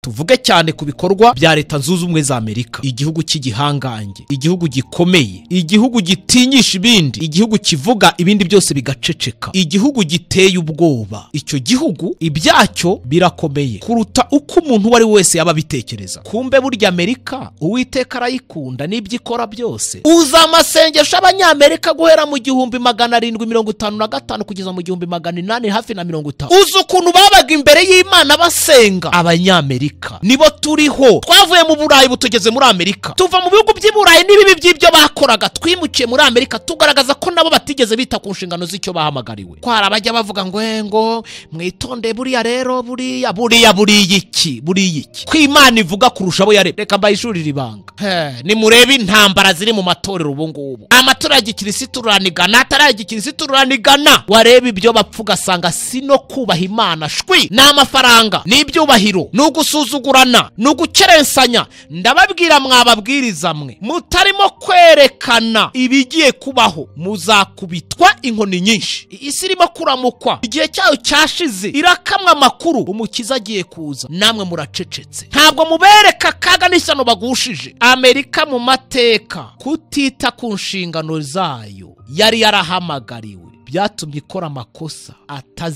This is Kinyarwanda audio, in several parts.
tuvuge cyane ku bikorwa bya leta zunze ubumwe za amerika igihugu cy'igihangange igihugu gikomeye igihugu gitinyisha ibindi igihugu kivuga ibindi byose bigaceceka igihugu giteye ubwoba icyo gihugu ibyacyo birakomeye kuruta uko umuntu uwo ari we wese yaba abitekereza kumbe burya amerika uwiteka arayikunda n'ibyo ikora byose uza amasengesho abanyamerika guhera mu gihumbi magana arindwi mirongo itanu na gatanu kugeza mu gihumbi magana inani hafi na mirongo itanu uzi ukuntu babaga imbere y'imana basenga abanyamerika nibo turiho twavuye mu burayi butugeze muri amerika tuva mu bihugu by'i burayi n'ibibi by'ibyo bakoraga twimukiye muri amerika tugaragaza ko nabo batigeze bita ku nshingano z'icyo bahamagariwe ko hari abajya bavuga ngo "Eh, ngo mwitondeye buriya rero buriya buriya buriya iki buriya iki ko imana ivuga kurusha abo yaremye reka mbayishurire ibanga He, nimurebe intambara ziri mu matorero ubu ngubu amatora ya gikirisitu uranigana atari aya gikirisitu uranigana wareba ibyo bapfa ugasanga si no kubaha imana shwi ni amafaranga ni ibyubahiro ni ugusuzugurana ni ugucerensanya ndababwira mwababwiriza mwe mutarimo kwerekana ibigiye kubaho muzakubitwa inkoni nyinshi isi irimo kuramukwa igihe cyayo cyashize irakamwa amakuru umukiza agiye kuza namwe muracecetse ntabwo mubereka akaga n'ishyano bagushije amerika mu mateka kutita ku nshingano zayo yari yarahamagariwe byatumye ikora amakosa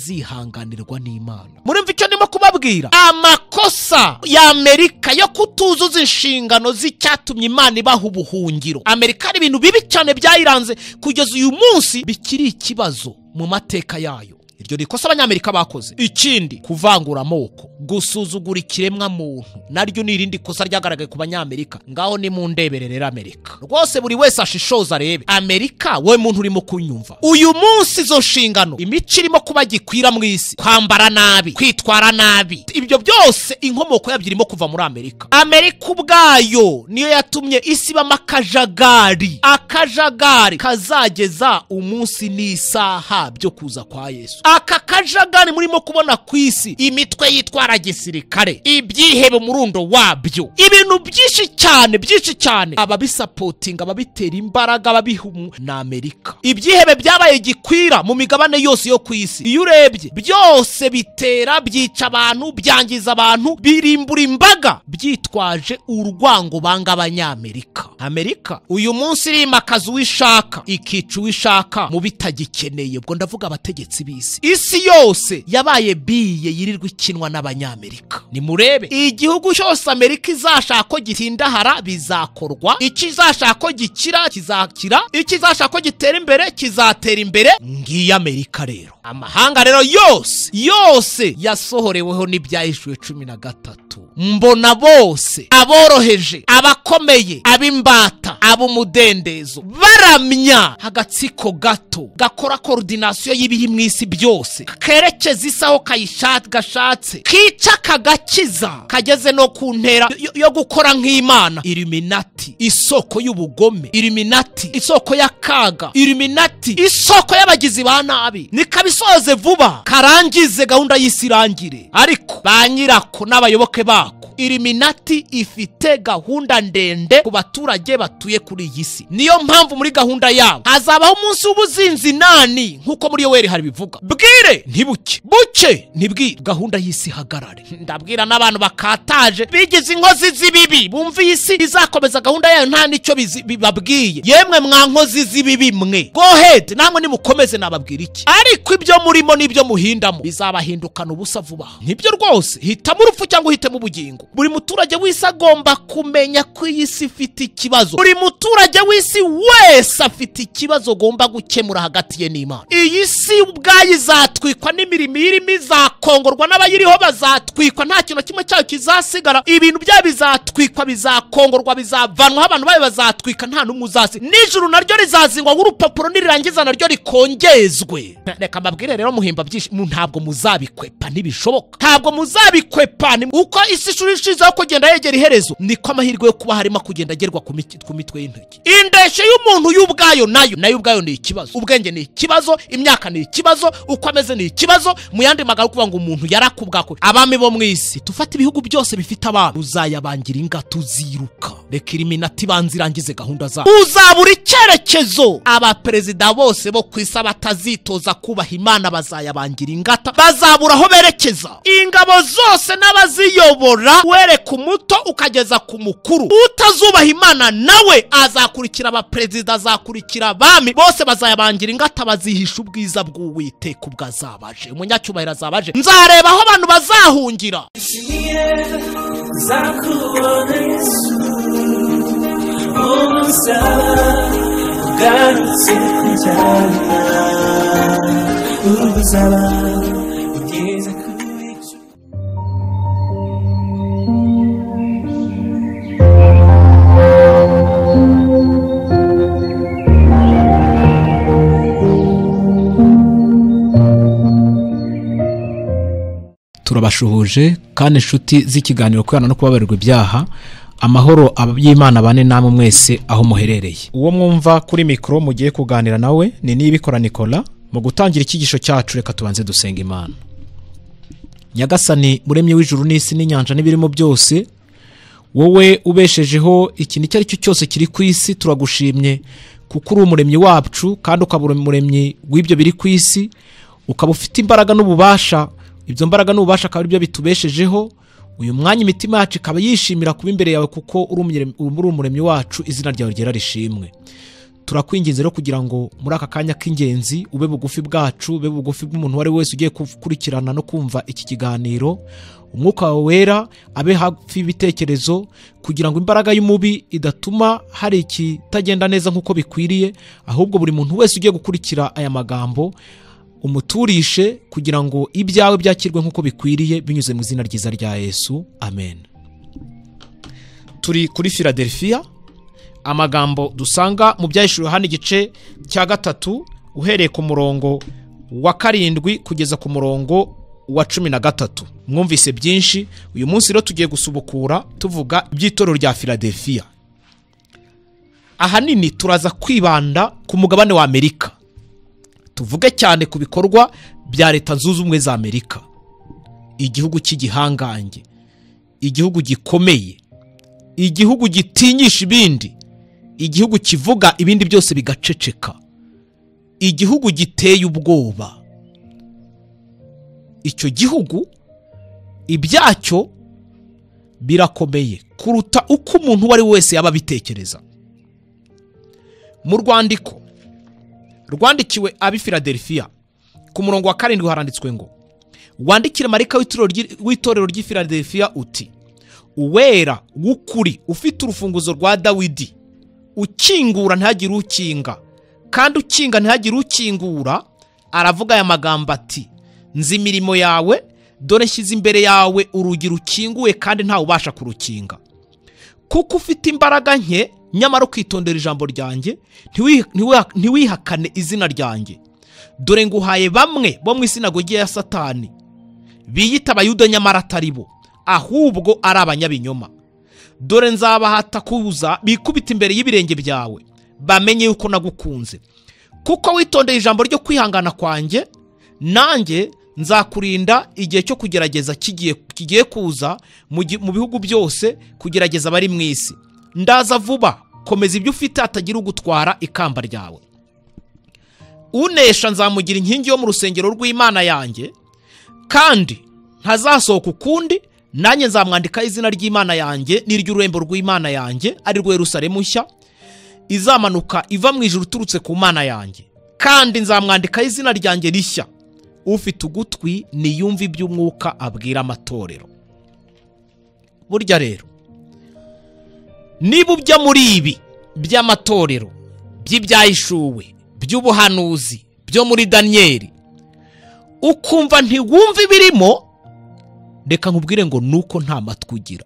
atazihanganirwa n'imana murimva icyo ndimo kubabwira amakosa y'amerika yo kutuzuza inshingano z'icyatumye imana ibaha ubuhungiro amerika hari ibintu bibi cyane byayiranze kugeza uyu munsi bikiri ikibazo mu mateka yayo iryo ni ikosa abanyamerika bakoze ikindi kuvangura amoko gusuzugura ikiremwa muntu naryo ni irindi kosa ryagaragaye ku banyamerika ngaho ni mu ndebere rero amerika rwose buri wese ashishoza arebe amerika wowe muntu urimo kunyumva uyu munsi izo nshingano imico irimo kuba gikwira mu isi kwambara nabi kwitwara nabi ibyo byose inkomoko yabyo irimo kuva muri amerika amerika ubwayo niyo yatumye isi ibamo akajagari akajagari kazageza umunsi n'isaha byo kuza kwa yesu aka kajagari murimo kubona ku isi imitwe yitwara gisirikare ibyihebe umurundo wabyo ibintu byinshi cyane byinshi cyane ababisapotinga ababitera imbaraga ababiha umu- ni amerika ibyihebe byabaye gikwira mu migabane yose yo ku isi iyo urebye byose bitera byica abantu byangiza abantu birimbura imbaga byitwaje urwango banga abanyamerika amerika uyu munsi irimakaza uwishaka ikica uwishaka mu bitagikeneye ubwo ndavuga abategetsi b'isi isi yose yabaye biye yirirwa ikinwa n'abanyamerika nimurebe igihugu cyose amerika izashaka ko gitindahara bizakorwa ikizashaka ko gikira kizakira ikizashaka ko gitera imbere kizatera imbere ngiyo amerika rero amahanga rero yose yose yasohoreweho n'ibyahishuwe cumi na gatatu mbona bose aboroheje abakomeye ab'imbata ab'umudendezo baramya agatsiko gato gakora korodinasiyo y'ibiri mu isi byose kerekeza isi aho kayisha- gashatse kica kagakiza kageze no ku ntera yo- yo gukora nk'imana iriminati isoko y'ubugome iriminati isoko y'akaga iriminati isoko y'abagizi ba nabi nikabisoze vuba karangize gahunda y'isi irangire ariko ba nyirako n'abayoboke bako iriminati ifite gahunda ndende ku baturage batuye kuri iyi si niyo mpamvu muri gahunda yabo hazabaho umunsi w'ubuzinzi nani nk'uko muri yoweri hari bivuga bwire ntibuke buke ntibwire gahunda y'isi ihagarare ndabwira n'abantu bakataje bigize inkozi z'ibibi bumva iyi si izakomeza gahunda yayo nta n'icyo bizi- bibabwiye yemwe mwa nkozi z'ibibi mwe go ahead namwe nimukomeze nababwira iki ariko ibyo murimo n'ibyo muhindamo bizabahindukana ubusa vuba aha. nibyo rwose hitamo urupfu cyangwa uhitemo ubugingo buri muturage w'isi agomba kumenya ko iyi si ifite ikibazo buri muturage w'isi wese afite ikibazo agomba gukemura hagati ye n'imana iyi si ubwayo izatwikwa n'imirimo irimo izakongorwa n'abayiriho bazatwikwa nta kintu na kimwe cyayo kizasigara ibintu byayo bizatwikwa bizakongorwa bizavanwaho abantu bayo bazatwika nta n'umwe uzasi nijoro naryo rizazingwa nk'urupapuro nirirangiza naryo rikongezwe reka mbabwire rero muhimba byinshi mu- ntabwo muzabikwepa ntibishoboka ntabwo muzabikwepa ni- uko isi ishuri ishizeho kugenda yegera iherezo niko amahirwe yo kuba harimo kugenda agerwa ku miki- ku mitwe y'intoki indeshyo y'umuntu y'ubwayo nayo nayo ubwayo ni ikibazo ubwenge ni ikibazo imyaka ni ikibazo uko ameze ni ikibazo mu yandi magana kuvuga ngo umuntu yarakubwakwe abami bo mu isi tufate ibihugu byose bifite abami uzayabangira inga tuziruka reka iriminati ibanza irangize gahunda zabo uzabura icyerekezo abaperezida bose bo ku isi batazitoza kubaha imana bazayabangira ingata bazabura aho berekeza ingabo zose n'abaziyobora were ku muto ukageza ku mukuru utazubaha imana nawe azakurikira abaperezida azakurikira abami bose bazayabangira ingata bazihisha ubwiza bw'uwiteka ubwo azabaje umunyacyubahiro azabaje nzareba aho abantu bazahungira Niye za kubona Yesu umusaba ugarutse kujyana ubuzaba ugeze kuri cyo turabashuhuje kandi inshuti z'ikiganiro kubana no kubabarirwa ibyaha amahoro y'imana bane namwe mwese aho muherereye uwo mwumva kuri mikoro mugiye kuganira nawe ni nibikora nikora mu gutangira icyigisho cyacu reka tubanze dusenga imana nyagasani muremye w'ijuru n'isi n'inyanja n'ibirimo byose wowe ubeshejeho ikintu icyo ari cyo cyose kiri ku isi turagushimye kuko uri umuremyi wacu kandi ukaba uri umuremyi w'ibyo biri ku isi ukaba ufite imbaraga n'ububasha ibyo mbaraga n'ububasha akaba ari byo bitubeshejeho uyu mwanya imitima yacu ikaba yishimira kuba imbere yawe kuko uri umuremyi- uri umuremyi wacu izina ryawe ryera rishimwe turakwinginze rero kugira ngo muri aka kanya k'ingenzi ube bugufi bwacu ube bugufi bw'umuntu uwo ari we wese ugiye gukurikirana no kumva iki kiganiro umwuka wawe wera abe hafi y'ibitekerezo kugira ngo imbaraga y'umubi idatuma hari ikitagenda neza nk'uko bikwiriye ahubwo buri muntu wese ugiye gukurikira aya magambo umuturishe kugira ngo ibyawe byakirwe nk'uko bikwiriye binyuze mu izina ryiza rya yesu amen turi kuri philadelphia amagambo dusanga mu byahishuriwe hano igice cya gatatu uhereye ku murongo wa karindwi kugeza ku murongo wa cumi na gatatu mwumvise byinshi uyu munsi rero tugiye gusubukura tuvuga iby'itorero rya philadelphia ahanini turaza kwibanda ku mugabane wa amerika tuvuge cyane ku bikorwa bya leta zunze ubumwe za amerika igihugu cy'igihangange igihugu gikomeye igihugu gitinyisha ibindi igihugu kivuga ibindi byose bigaceceka igihugu giteye ubwoba icyo gihugu ibyacyo birakomeye kuruta uko umuntu uwo ari we wese yaba abitekereza mu rwandiko rwandikiwe ab'i Philadelphia ku murongo wa karindwi haranditswe ngo wandikire marika w'itorero ry'i- w'itorero ry'i Philadelphia uti uwera w'ukuri ufite urufunguzo rwa dawidi ukingura ntihagire ukinga kandi ukinga ntihagire ukingura aravuga aya magambo ati nzi imirimo yawe dore nshyize imbere yawe urugi rukinguye kandi ntawe ubasha kurukinga kuko ufite imbaraga nke nyamara ukitondera ijambo ryanjye ntiwi- ntiwi- ntiwihakane izina ryanjye dore nguhaye bamwe bo mu isinagogi ya satani biyita abayuda nyamara atari bo ahubwo ari abanyabinyoma dore nzabahata kuza bikubita imbere y'ibirenge byawe bamenye yuko nagukunze kuko witondeye ijambo ryo kwihangana kwanjye nanjye nzakurinda igihe cyo kugerageza kigiye kigiye kuza mu gi- mu bihugu byose kugerageza abari mu isi ndaza vuba komeza ibyo ufite hatagira ugutwara ikamba ryawe unesha nzamugira inkingi yo mu rusengero rw'imana yanjye kandi ntazasohoka ukundi nanjye nzamwandikaho izina ry'imana yanjye n'iry'ururembo rw'imana yanjye ari rwo yerusalemu nshya izamanuka iva mu ijuru uturutse ku mana yanjye kandi nzamwandikaho izina ryanjye rishya ufite ugutwi niyumve iby'umwuka abwira amatorero burya rero niba ujya muri ibi by'amatorero by'ibyahishuwe by'ubuhanuzi byo muri daniyeli ukumva ntiwumva ibirimo reka nkubwire ngo nuko nta matwi ugira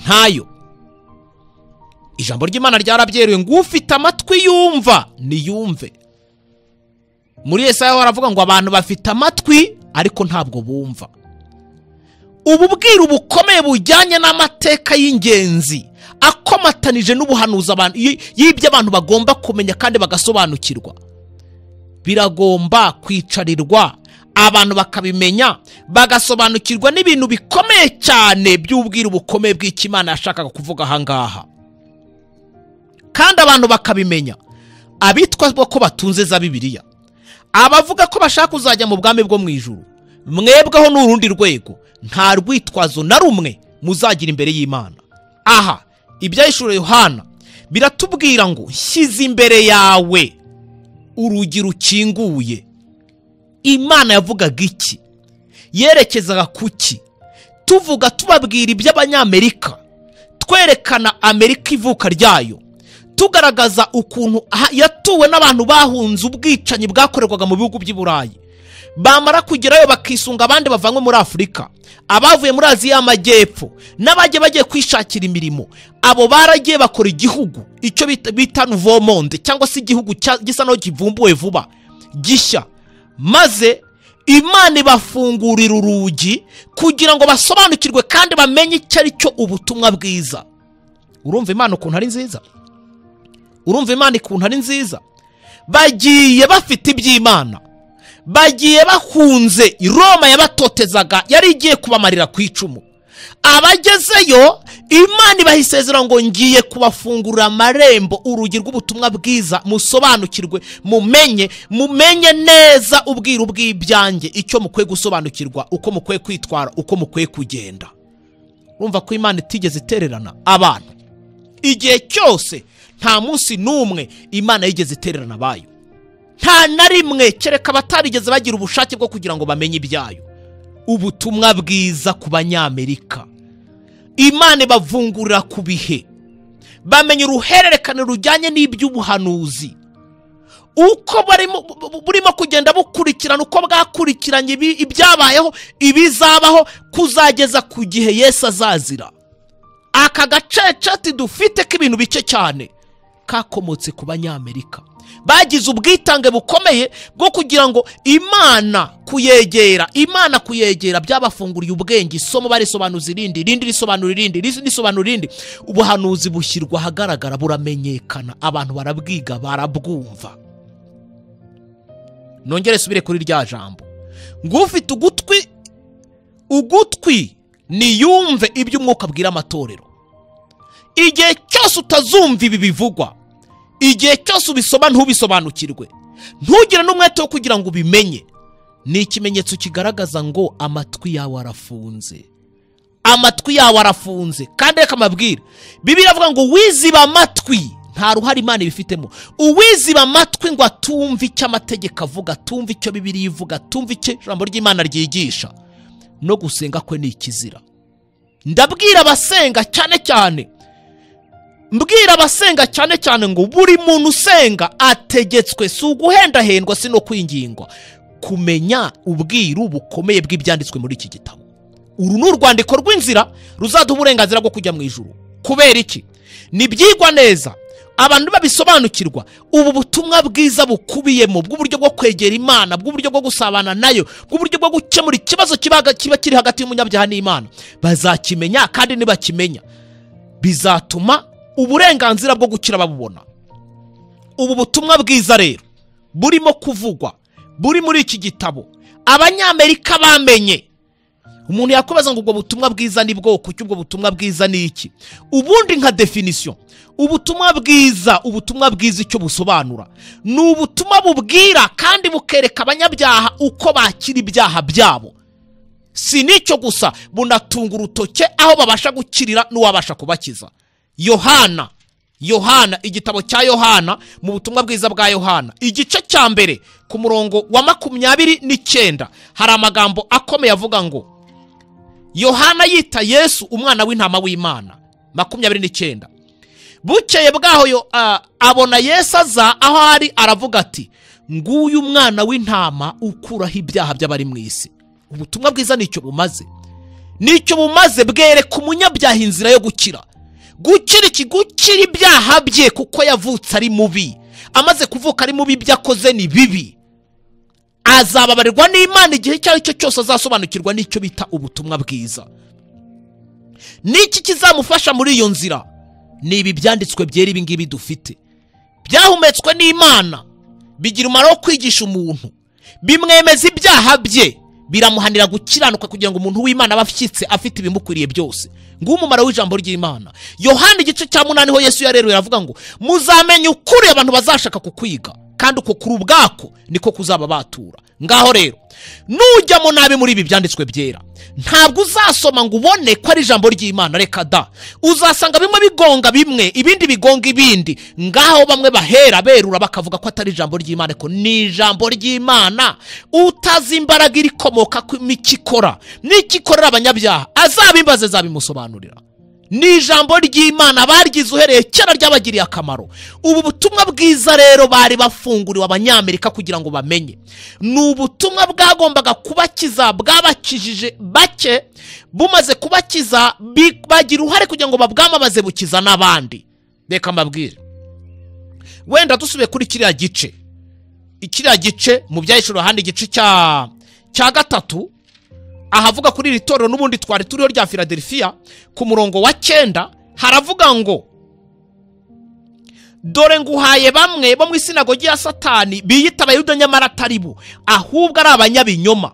ntayo ijambo ry'imana ryarabyeruye ngo ufite amatwi yumva niyumve muri Yesaya baravuga ngo abantu bafite amatwi ariko ntabwo bumva ububwira bukomeye bujyanye n'amateka y'ingenzi akomatanije n'ubuhanuzi abantu y- y'ibyo abantu bagomba kumenya kandi bagasobanukirwa biragomba kwicarirwa abantu bakabimenya bagasobanukirwa n'ibintu bikomeye cyane by'ubwiru bukomeye bw'ikimana yashakaga kuvuga aha ngaha kandi abantu bakabimenya abitwa ko batunze za bibiliya abavuga ko bashaka kuzajya mu bwami bwo mu ijuru mwebweho ni urundi rwego nta rwitwazo na rumwe muzagira imbere y'imana aha ibyahishuriye yohana biratubwira ngo shyize imbere yawe urugi rukinguye imana yavugaga iki yerekezaga ku ki tuvuga tubabwira iby'abanyamerika twerekana amerika ivuka ryayo tugaragaza ukuntu aha- yatuwe n'abantu bahunze ubwicanyi bwakorerwaga mu bihugu by'i burayi bamara kugerayo bakisunga abandi bavanywe muri afurika abavuye muri aziya y'amajyepfo n'abajya bagiye kwishakira imirimo abo baragiye bakora igihugu icyo bita- bita nuvomonde cyangwa se igihugu cya- gisa n'aho kivumbuwe vuba gishya maze imana ibafungurira urugi kugira ngo basobanukirwe kandi bamenye icyo ari cyo ubutumwa bwiza urumva imana ukuntu ari nziza urumva imana ukuntu ari nziza bagiye bafite iby'imana bagiye bahunze roma yabatotezaga yari igiye kubamarira ku icumu abagezeyo imana ibaha isezerano ngo ngiye kubafungurira amarembo urugi rw'ubutumwa bwiza musobanukirwe mumenye mumenye neza ubwiru bw'ibyanjye icyo mukwiye gusobanukirwa uko mukwiye kwitwara uko mukwiye kugenda urumva ko imana itigeze itererana abantu igihe cyose nta munsi n'umwe imana yigeze itererana abayo nta na rimwe kereka abatarigeze bagira ubushake bwo kugira ngo bamenye ibyayo ubutumwa bwiza ku banyamerika imana ibavungurira ku bihe bamenya uruhererekane rujyanye n'iby'ubuhanuzi uko barimo- bu- bu- burimo kugenda bukurikirana uko bwakurikiranye ibi- ibyabayeho ibizabaho kuzageza ku gihe yesu azazira aka gaceceti dufite k'ibintu bike cyane kakomotse ku banyamerika bagize ubwitange bukomeye bwo kugira ngo imana kuyegera imana kuyegera byabafunguriye ubwenge isomo barisobanuza irindi irindi risobanura irindi irindi risobanura irindi ubuhanuzi bushyirwa ahagaragara buramenyekana abantu barabwiga barabwumva nongere subire kuri rya jambo ngufite ugutwi ugutwi niyumve ibyo umwuka abwira amatorero igihe cyose utazumva ibi bivugwa igihe cyose ubisoma ntubisobanukirwe ntugire n'umwete wo kugira ngo ubimenye ni ikimenyetso kigaragaza ngo amatwi yawe arafunze amatwi yawe arafunze kandi reka mabwira bibiliya avuga ngo wiziba amatwi nta ruhare imana ibifitemo uwiziba amatwi ngo atumve icyo amategeko avuga atumve icyo bibiliya ivuga atumve icyo ijambo ry'imana ryigisha no gusenga kwe ni ikizira ndabwira abasenga cyane cyane mbwira abasenga cyane cyane ngo buri muntu usenga ategetswe si uguhendahendwa si no kwingingwa kumenya ubwiru bukomeye bw'ibyanditswe muri iki gitabo uru ni urwandiko rw'inzira ruzaduha uburenganzira bwo kujya mu ijuru kubera iki nibyigwa neza abantu babisobanukirwa ubu butumwa bwiza bukubiyemo bw'uburyo bwo kwegera imana bw'uburyo bwo gusabana nayo bw'uburyo bwo gukemura ikibazo kiba kiba kiri hagati y'umunyabyaha n'imana bazakimenya kandi nibakimenya bizatuma uburenganzira bwo gukira babubona ubu butumwa bwiza rero burimo kuvugwa buri muri iki gitabo abanyamerika bamenye umuntu yakubaza ngo ubwo butumwa bwiza ni bwoko cy'ubwo butumwa bwiza ni iki ubundi nka definisiyo ubutumwa bwiza ubutumwa bwiza icyo busobanura ni ubutumwa bubwira kandi bukereka abanyabyaha uko bakira ibyaha byabo si n'icyo gusa bunatunga urutoke aho babasha gukirira n'uwabasha kubakiza yohana yohana igitabo cya yohana mu butumwa bwiza bwa yohana igice cya mbere ku murongo wa makumyabiri n'icyenda hari amagambo akomeye avuga ngo yohana yita yesu umwana w'intama w'imana makumyabiri n'icyenda bukeye bwaho yo- a- abona yesu aza aho ari aravuga ati nguyu umwana w'intama ukuraho ibyaha by'abari mu isi ubutumwa bwiza nicyo bumaze nicyo bumaze bwereka umunyabyaha inzira yo gukira gukira iki gukira ibyaha bye kuko yavutse ari mubi amaze kuvuka ari mubi ibyo akoze ni bibi azababarirwa n'imana igihe icyo ari cyo cyose azasobanukirwa n'icyo bita ubutumwa bwiza n'iki kizamufasha muri iyo nzira ni ibi byanditswe byera ibi ngibi dufite byahumetswe n'imana bigira umumaro wo kwigisha umuntu bimwemeza ibyaha bye biramuhanira gukiranuka kugira ngo umuntu w'imana abe ashyitse afite ibimukwiriye byose nguwo umumaro w'ijambo ry'imana yohana igice cya munani ho yesu yareruye aravuga ngo muzamenye ukuri abantu bazashaka kukwiga kandi uko kuri ubwako niko kuzaba batura ngaho rero nujya mu nabi muri ibi byanditswe byera ntabwo uzasoma ngo ubone ko ari ijambo ry'imana reka da uzasanga bimwe bigonga bimwe ibindi bigonga ibindi ngaho bamwe bahera berura bakavuga ko atari ijambo ry'imana ariko ni ijambo ry'imana utazi imbaraga irikomoka ku mikikora n'ikikorera abanyabyaha azabimbaze zabimusobanurira ni ijambo ry'imana baryize uhereye kera ryabagiriye akamaro ubu butumwa bwiza rero bari bafunguriwe abanyamerika kugira ngo bamenye ni ubutumwa bwagombaga kubakiza bwabakijije bake bumaze kubakiza bi- bagira uruhare kugira ngo babwamamaze bukiza n'abandi reka mbabwire wenda dusubiye kuri kiriya gice kiriya gice mu byahishura ahandi igice cya cya gatatu ahavuga kuri iri torero n'ubundi twari turiho rya filadelfiya ku murongo wa cyenda haravuga ngo dore nguhaye bamwe bo mu isinagogi ya satani biyita abayuda nyamara atari bo ahubwo ari abanyabinyoma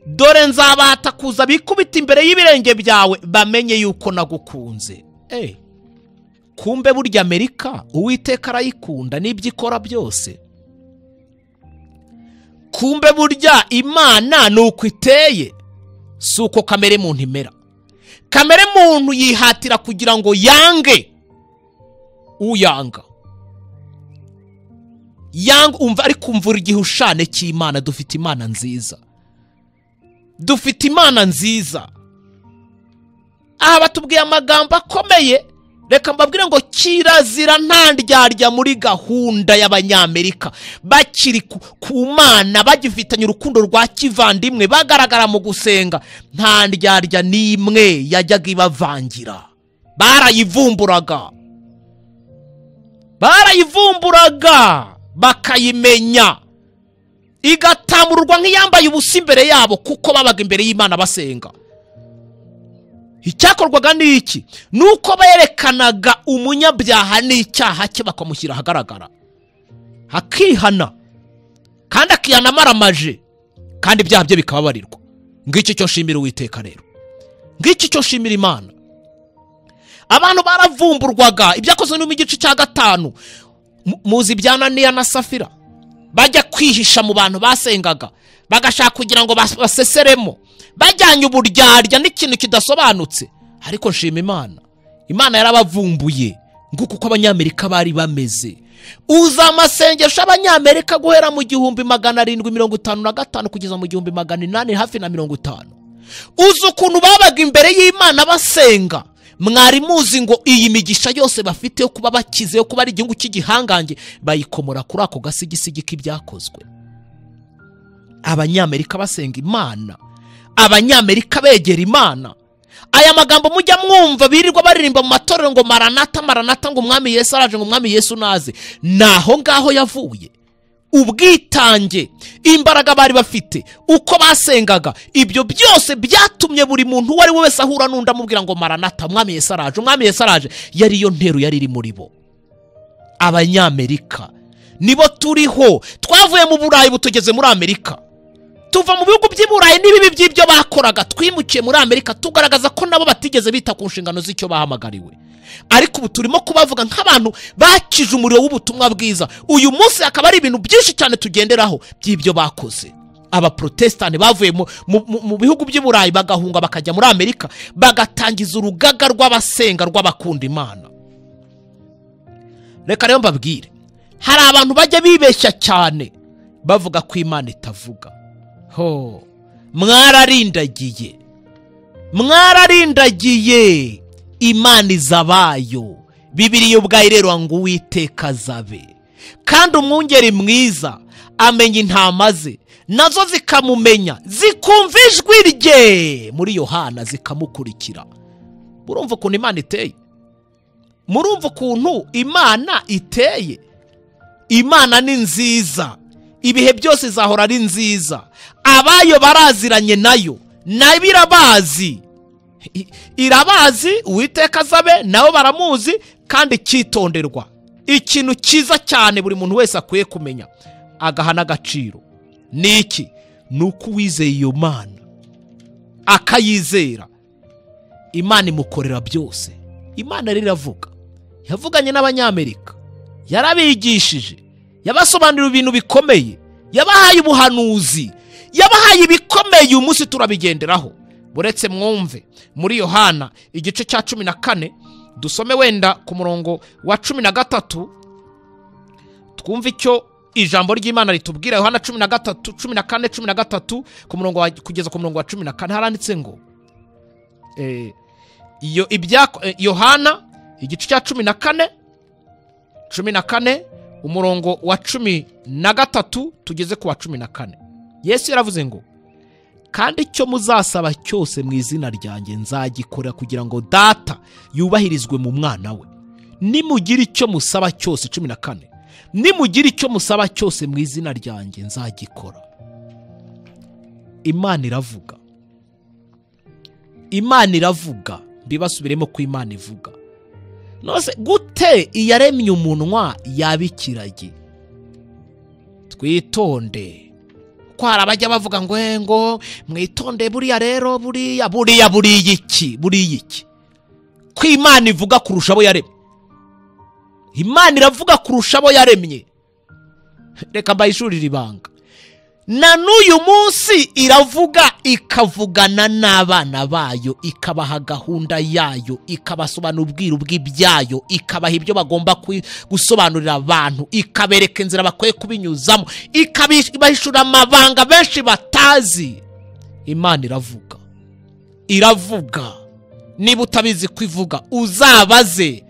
dore nzabahata kuza bikubita imbere y'ibirenge byawe bamenye yuko nagukunze Eh, kumbe burya amerika uwiteka arayikunda n'ibyo ikora byose kumbe burya imana ni uko iteye si uko kamere muntu imera kamere muntu yihatira kugira ngo yange uyanga yanga umva ariko umvura igihushane cy'imana dufite imana nziza dufite imana nziza aha batubwiye amagambo akomeye reka mbabwire ngo kirazira nta ndyarya muri gahunda y'abanyamerika bakiri ku, ku mana bagifitanye urukundo rwa kivandimwe bagaragara mu gusenga nta ndyarya n'imwe yajyaga ibavangira barayivumburaga barayivumburaga bakayimenya igatamururwa nk'iyambaye ubusa imbere yabo kuko babaga imbere y'imana basenga icyakorwaga ni iki ni uko berekanaga umunyabyaha n'icyaha cye bakamushyira ahagaragara hakihana kandi akihana amaramaje kandi ibyaha bye bikababarirwa ngicyo cyo nshimira uwiteka rero ngicyo cyo nshimira imana abantu baravumburwaga ibyakozwe no mu gice cya gatanu Mu- muzi ibyananiya na safira bajya kwihisha mu bantu basengaga bagashaka kugira ngo bas- baseseremo bajyanye uburyarya n'ikintu kidasobanutse ariko nshima imana imana yarabavumbuye nguko uko abanyamerika bari bameze uza amasengesho abanyamerika guhera mu gihumbi magana arindwi mirongo itanu na gatanu kugeza mu gihumbi magana inani hafi na mirongo itanu uzi ukuntu babaga imbere y'imana basenga mwari muzi ngo iyi migisha yose bafite yo kuba bakize yo kuba ari igihugu cy'igihangange bayikomora kuri ako gasigisigi k'ibyakozwe abanyamerika basenga imana abanyamerika begera imana aya magambo mujya mwumva birirwa baririmba mu matorero ngo maranata maranata ngo umwami yesu araje ngo umwami yesu naze naho ngaho yavuye ubwitange imbaraga bari bafite uko basengaga ibyo byose byatumye buri muntu uwo ari we wese ahura n'undi amubwira ngo maranata umwami yesu araje umwami yesu araje yari yo ntero yari iri muri bo abanyamerika nibo turiho twavuye mu burayi butugeze muri amerika tuva mu bihugu by'i burayi n'ibibi by'ibyo bakoraga twimukiye muri amerika tugaragaza ko nabo batigeze bita ku nshingano z'icyo bahamagariwe ariko ubu turimo kubavuga nk'abantu bakije umuriro w'ubutumwa bwiza uyu munsi hakaba hari ibintu byinshi cyane tugenderaho by'ibyo bakoze abaprotestani bavuye mu, mu, mu, mu bihugu by'i burayi bagahunga bakajya muri amerika bagatangiza urugaga rw'abasenga rw'abakunda imana reka rero mbabwire hari abantu bajya bibeshya cyane bavuga ko imana itavuga ho mwararindagiye mwararindagiye imana izabayo bibiriya ubwayo rero ngo uwiteka azabe kandi umwungeri mwiza amenya intama ze nazo zikamumenya zikumva ijwi rye muri yohana zikamukurikira murumva ukuntu imana iteye murumva ukuntu imana iteye imana ni nziza ibihe byose izahora ari nziza abayo baraziranye nayo nayo irabazi I- irabazi uwiteka azabe nabo baramuzi kandi cyitonderwa ikintu cyiza cyane buri muntu wese akwiye kumenya agaha n'agaciro ni iki ni uko uwizeye iyo mana akayizera imana imukorera byose imana rero iravuga yavuganye n'abanyamerika yarabigishije yabasobanurira ibintu bikomeye yabahaye ubuhanuzi yabahaye ibikomeye uyu munsi turabigenderaho uretse mwumve muri yohana igice cya cumi na kane dusome wenda ku murongo wa cumi na gatatu twumve icyo ijambo ry'imana ritubwira yohana cumi na gatatu cumi na kane cumi na gatatu ku murongo wa, kugeza ku murongo wa cumi na kane haranditse ngo eh, iyo ibya eh, yohana igice cya cumi na kane cumi na kane umurongo wa cumi na gatatu tugeze ku wa cumi na kane yesu yaravuze ngo kandi icyo muzasaba cyose mu izina ryanjye nzagikora kugira ngo data yubahirizwe mu mwana we nimugira icyo musaba cyose cumi na kane nimugira icyo musaba cyose mu izina ryanjye nzagikora imana iravuga imana iravuga mbibasubiremo ko imana ivuga nose gute iyaremye umunwa yaba ikiragi twitonde ko hari abajya bavuga ngo "Eh, ngo mwitonde buriya rero buriya buriya buriya iki buriya iki ko imana ivuga kurusha abo yaremye imana iravuga kurusha abo yaremye reka mbayishurire ibanga na n'uyu munsi iravuga ikavugana n'abana bayo ikabaha gahunda yayo ikabasobanura ubwiru bw'ibyayo ikabaha ibyo bagomba kwi- gusobanurira abantu ikabereka inzira bakwiye kubinyuzamo ikabahishurira amabanga benshi batazi imana iravuga iravuga niba utabizi ko ivuga uzabaze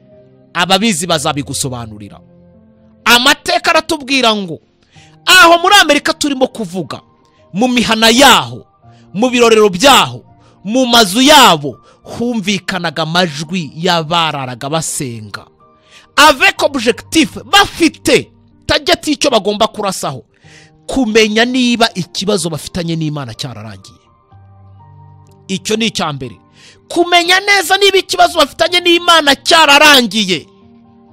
ababizi bazabigusobanurira amateka aratubwira ngo aho muri amerika turimo kuvuga mu mihana yaho mu birorero byaho mu mazu yabo humvikanaga amajwi y'abararaga basenga avec objectif bafite tageti y'icyo bagomba kurasaho kumenya niba ikibazo bafitanye n'imana cyararangiye icyo ni icya mbere kumenya neza niba ikibazo bafitanye n'imana cyararangiye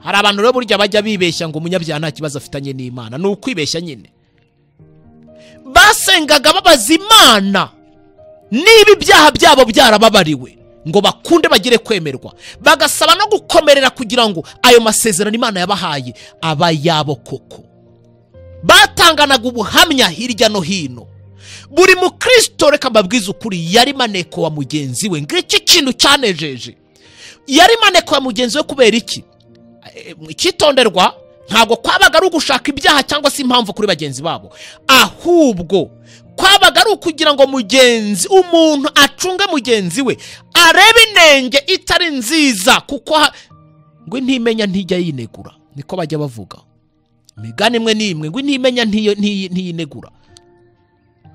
hari abantu rero burya bajya bibeshya ngo umunyabyaha nta kibazo afitanye n'imana ni ukwibeshya nyine basengaga babaza imana niba ibyaha byabo byarababariwe ngo bakunde bagire kwemerwa bagasaba no gukomerera kugira ngo ayo masezerano imana yabahaye aba yabo koko batanganaga ubuhamya hirya no hino buri mukristo reka mbabwize ukuri yari maneko wa mugenzi we ngiki kintu cyanejeje yari maneko wa mugenzi we kubera iki Eh, icyitonderwa ntabwo kwabaga ari ugushaka ibyaha cyangwa se impamvu kuri bagenzi babo ahubwo kwabaga ari ukugira ngo mugenzi umuntu acunge mugenzi we arebe inenge itari nziza kuko ha- ngo intimenya ntijya yinegura niko bajya bavuga imigani imwe n'imwe ngo intimenya ntiyo- ntiyi- ntiyinegura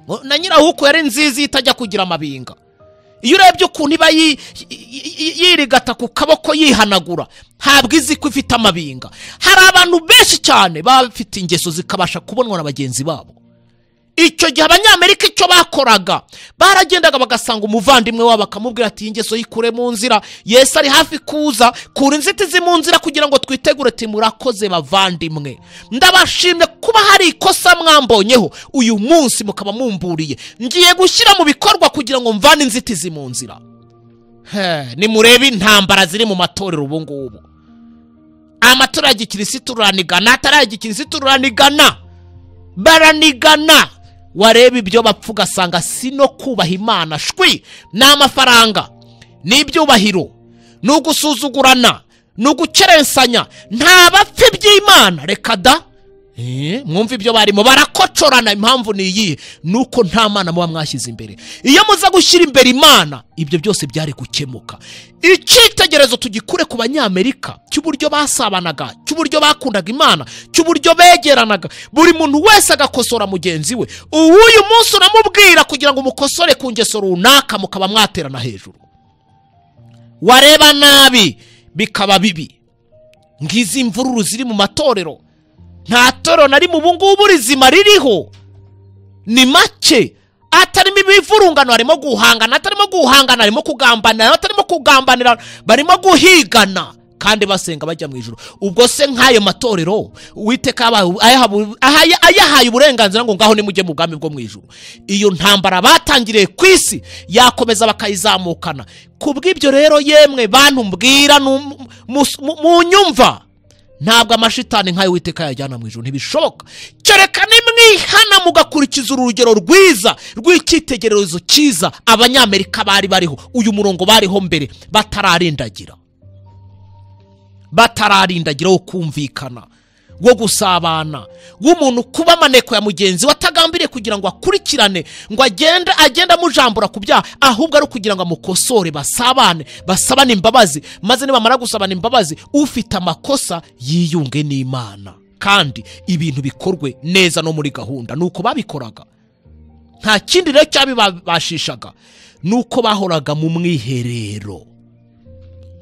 Ngo na nyirahuku yari nziza iyo itajya kugira amabinga iyo urebye ukuntu iba yi- yi- yi- yirigata ku kaboko yihanagura ntabwo izi ko ifite amabinga hari abantu benshi cyane baba bafite ingeso zikabasha kubonwa na bagenzi babo icyo gihe abanyamerika icyo bakoraga baragendaga bagasanga umuvandimwe wabo bakamubwira ati "Iyi ngeso yikure mu nzira yesu ari hafi kuza kura inzitizi mu nzira kugira ngo twitegure ati murakoze bavandimwe ndabashimye kuba hari ikosa mwambonyeho uyu munsi mukaba mumburiye ngiye gushyira mu bikorwa kugira ngo mvane inzitizi mu nzira He, nimurebe intambara ziri mu matorero ubu ngubu amatora ya gikirisitu ruranigana atari aya gikirisitu ruranigana baranigana wareba ibyo bapfa ugasanga si no kubaha imana shwi ni amafaranga ni ibyubahiro ni ugusuzugurana ni ugukerensanya nta bapfa iby'imana reka da Eh, mwumva ibyo barimo barakocorana impamvu ni iyihe ni uko nta mana muba mwashyize imbere iyo muza gushyira imbere imana ibyo byose byari gukemuka icyitegerezo tugikure ku banyamerika cy'uburyo basabanaga cy'uburyo bakundaga imana cy'uburyo begeranaga buri muntu wese agakosora mugenzi we uw'uyu munsi uramubwira kugira ngo umukosore ku ngeso runaka mukaba mwaterana hejuru wareba nabi bikaba bibi ngizi mvururu ziri mu matorero nta toro na rimwe ubu ngubu rizima ririho ni make atarimo imivurungano harimo guhangana atarimo guhangana harimo kugambanira atarimo kugambanira barimo guhigana kandi basenga bajya mu ijuru ubwo se nk'ayo matorero uwiteka yabahaye ubu- ayahabu- ahaya- ayahaye uburenganzira ngo ngaho nimujye mu bwami bwo mu ijuru iyo ntambara batangiriye ku isi yakomeza bakayizamukana ku bw'ibyo rero yemwe bantu mbwira nu- mus- mu- munyumva ntabwo amashitani nk'ayo witeka yajyana mu ijoro ntibishoboka kereka nimwihana mugakurikiza urugero rwiza rw'icyitegererezo cyiza abanyamerika bari bariho uyu murongo bariho mbere batararindagira batararindagira wo kumvikana wo gusabana w'umuntu kuba amaneko ya mugenzi we atagambiriye kugira ngo akurikirane ngo agende agende amujambura ku byaha ahubwo ari ukugira ngo amukosore basabane basabane imbabazi maze nibamara gusabana imbabazi ufite amakosa yiyunge n'imana kandi ibintu bikorwe neza no muri gahunda nuko babikoraga nta kindi rero cyabibabashishaga nuko bahoraga mu mwiherero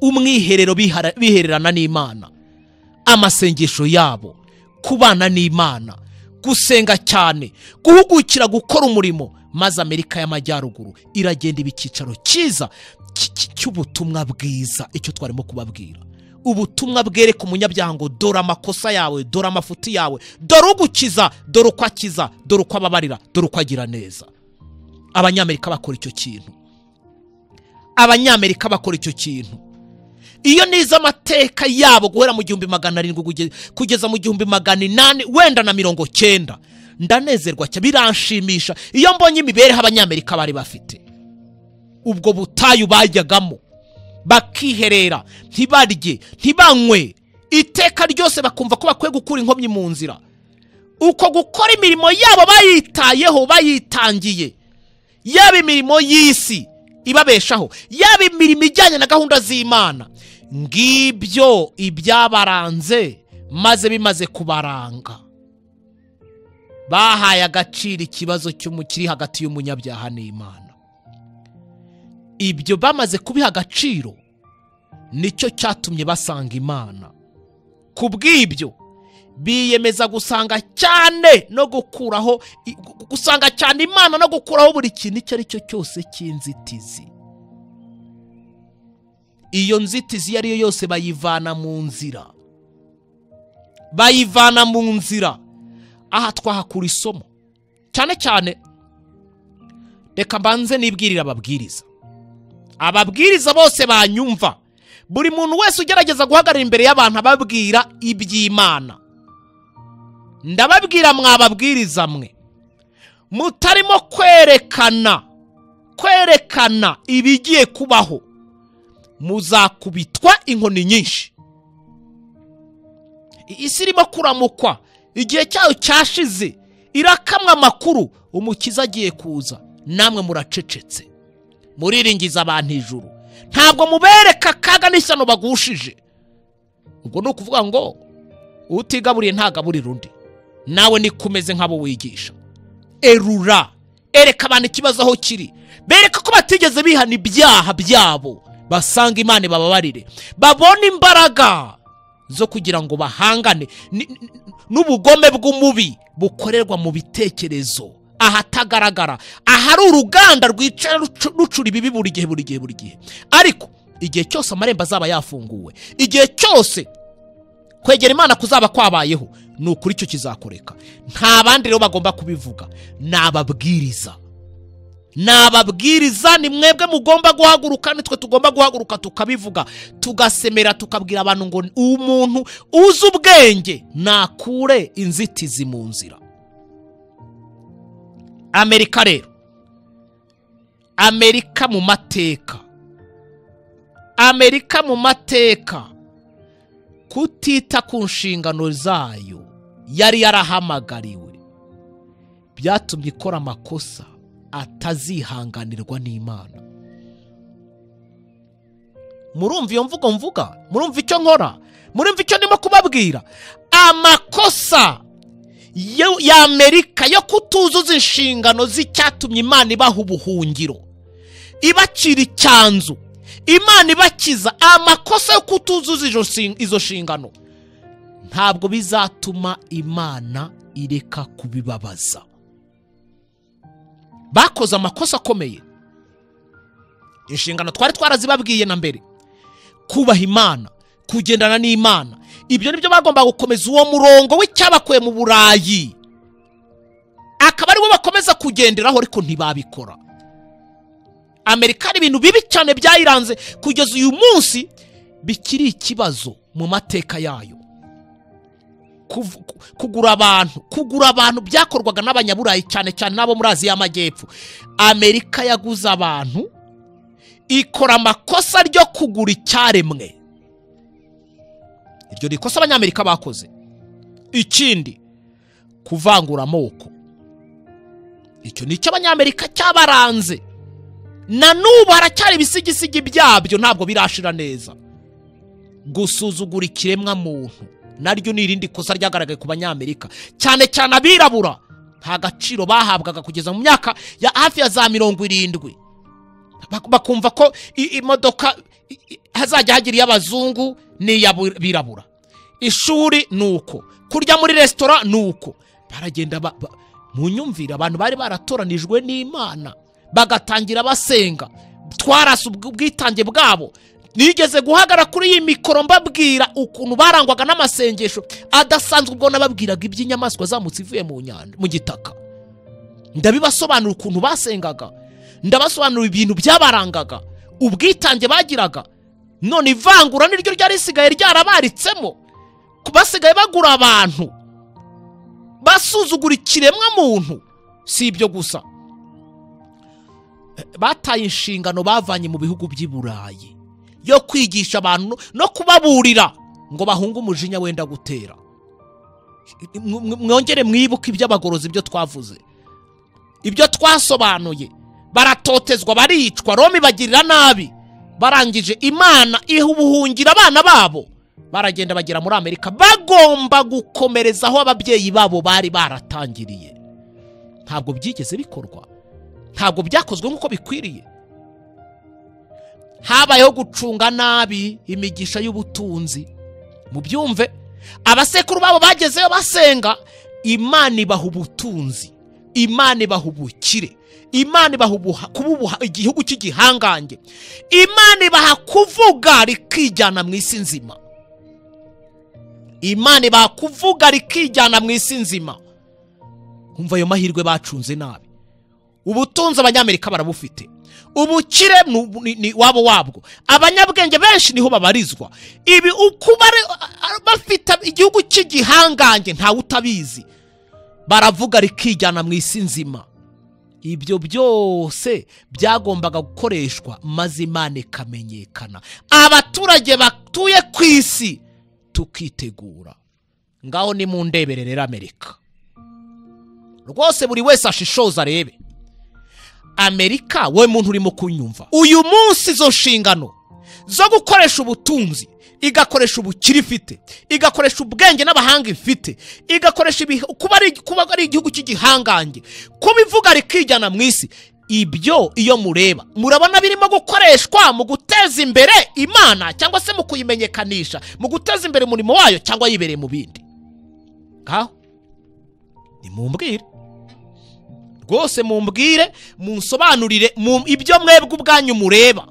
umwiherero bihara- bihererana n'imana amasengesho yabo kubana n'imana gusenga cyane guhugukira gukora umurimo maze amerika y'amajyaruguru iragenda iba icyicaro cyiza cy- cy- cy'ubutumwa bwiza icyo twarimo kubabwira ubutumwa bwereka umunyabyago dore amakosa yawe dore amafuti yawe dore ugukiza dore uko akiza dore uko ababarira dore uko agira neza abanyamerika bakora icyo kintu abanyamerika bakora icyo kintu iyo nize amateka yabo guhera mu gihumbi magana arindwi kuge- kugeza mu gihumbi magana inani wenda na mirongo cyenda ndanezerwa cyane biranshimisha iyo mbonye imibereho abanyamerika bari bafite ubwo butayu bajyagamo bakiherera ntibarye ntibanywe iteka ryose bakumva ko bakwiye gukura inkomyi mu nzira uko gukora imirimo yabo bayitayeho bayitangiye yaba imirimo y'isi ibabeshaho yaba imirimo ijyanye na gahunda z'imana ngibyo ibyabaranze maze bimaze kubaranga bahaye agaciro ikibazo cy'umu- kiri hagati y'umunyabyaha n'imana ibyo bamaze kubiha agaciro nicyo cyatumye basanga imana ku bw'ibyo biyemeza gusanga cyane no gukuraho i- gu- gusanga cyane imana no gukuraho buri kintu icyo ari cyo cyose cy'inzitizi iyo nzitizi iyo ari yo yose bayivana mu nzira bayivana mu nzira aha twahakura isomo cyane cyane reka mbanze nibwirire ababwiriza ababwiriza bose banyumva buri muntu wese ugerageza guhagarara imbere y'abantu ababwira iby'imana ndababwira mwababwiriza mwe mutarimo kwerekana kwerekana ibigiye kubaho muzakubitwa inkoni nyinshi isi irimo kuramukwa igihe cyayo cyashize irakamwa amakuru umukiza agiye kuza namwe muracecetse muriringiza abantu ijuru ntabwo mubereka akaga n'ishyano bagushije ubwo ni ukuvuga ngo utigaburiye ntagaburira undi nawe nikomeze nk'abo wigisha erura ereka abantu ikibazo aho kiri bereka ko batigeze bihana ibyaha byabo basanga imana bababarire babone imbaraga zo kugira ngo bahangane ni- ni- n'ubugome bw'umubi bukorerwa mu bitekerezo ahatagaragara ahari uruganda rwicara rucu- rucura ibibi buri gihe buri gihe buri gihe ariko igihe cyose amarembo azaba yafunguwe igihe cyose kwegera imana kuzaba kwabayeho ni ukuri icyo kizakoreka nta bandi rero bagomba kubivuga ni ababwiriza ni ababwiriza ni mwebwe mugomba guhaguruka nitwe tugomba guhaguruka tukabivuga tugasemera tukabwira abantu ngo umuntu uzi ubwenge nakure inzitizi mu nzira amerika rero amerika mu mateka amerika mu mateka kutita ku nshingano zayo yari yarahamagariwe byatumye ikora amakosa atazihanganirwa n'imana murumva iyo mvugo mvuga murumva icyo nkora murumva icyo ndimo kubabwira amakosa yo- y'amerika yo kutuzuza inshingano z'icyatumye imana ibaha ubuhungiro ibacira icyanzu imana ibakiza amakosa yo kutuzuza izo nshing- izo nshingano ntabwo bizatuma imana ireka kubibabaza bakoze amakosa akomeye inshingano twari twarazibabwiye na mbere kubaha imana kugendana n'imana ibyo ni byo bagomba gukomeza uwo murongo w'icyabakuye mu burayi akaba ariwo bakomeza kugenderaho ariko ntibabikora amerika hari ibintu bibi cyane byayiranze kugeza uyu munsi bikiri ikibazo mu mateka yayo Kuv- ku- kugura abantu kugura abantu byakorwaga n'abanyaburayi cyane cyane n'abo muri aziya y'amajyepfo amerika yaguze abantu ikora amakosa ryo kugura icyaremwe iryo ni ikosa abanyamerika bakoze ikindi kuvangura amoko icyo ni icyo abanyamerika cyabaranze na n'ubu haracyari ibisigisigi byabyo ntabwo birashira neza gusuzugura ikiremwa muntu naryo ni irindi kosa ryagaragaye ku banyamerika cyane cyane abirabura nta gaciro bahabwaga kugeza mu myaka ya hafi ya za mirongo irindwi Bak- bakumva ko i- imodoka i- i- hazajya hagira iy'abazungu n'iy'abirabura ishuri ni uko kurya muri resitora ni uko baragenda ba- ba- mu nyumvire abantu bari baratoranijwe n'imana bagatangira basenga twarasa ubw- ubwitange bwabo nigeze guhagara kuri iyi mikoro mbabwira ukuntu barangwaga n'amasengesho adasanzwe ubwo nababwiraga iby'inyamaswa zamutse ivuye mu nyanja mu gitaka ndabibasobanura ukuntu basengaga ndabasobanurira ibintu byabarangaga ubwitange bagiraga none ivangura niryo ryari risigaye ryarabaritsemo ku- basigaye bagura abantu basuzugura ikiremwa muntu si ibyo gusa bataye inshingano bavanye mu bihugu by'i burayi yo kwigisha abantu no kubaburira ngo bahunge umujinya wenda gutera Mw- mw- mwongere mwibuke iby'abagorozi ibyo twavuze ibyo twasobanuye baratotezwa baricwa roma ibagirira nabi barangije imana iha ubuhungiro abana babo baragenda bagera muri amerika bagomba gukomereza aho ababyeyi babo bari baratangiriye ntabwo byigeze bikorwa ntabwo byakozwe nk'uko bikwiriye habayeho gucunga nabi imigisha y'ubutunzi mubyumve abasekuru babo bagezeyo basenga imana ibaha ubutunzi imana ibaha ubukire imana ibaha ubuha- kuba ubuha- igihugu cy'igihangange imana ibaha kuvuga rikijyana mu isi nzima imana ibaha kuvuga rikijyana mu isi nzima umva ayo mahirwe bacunze nabi ubutunzi abanyamerika barabufite ubukire nu- ni- ni wabo wabwo abanyabwenge benshi niho babarizwa ibi uko bari- a- bafite igihugu cy'igihangange ntawe utabizi baravuga rikijyana mu isi nzima ibyo byose byagombaga gukoreshwa maze imana ikamenyekana abaturage batuye ku isi tukitegura ngaho ni mu ndebere rero amerika rwose buri wese ashishoza arebe amerika wowe muntu urimo kunyumva uyu munsi izo nshingano zo gukoresha ubutunzi igakoresha ubukire ifite igakoresha ubwenge n'abahanga ifite igakoresha ibi- kuba ari- kuba ari igihugu cy'igihangange kuba ivuga rikijyana mu isi ibyo iyo mureba murabona birimo gukoreshwa mu guteza imbere imana cyangwa se mu kuyimenyekanisha mu guteza imbere umurimo wayo cyangwa yibereye mu bindi ngaho nimumbwire rwose mumbwire munsobanurire mu- ibyo mwebwe ubwanyu mureba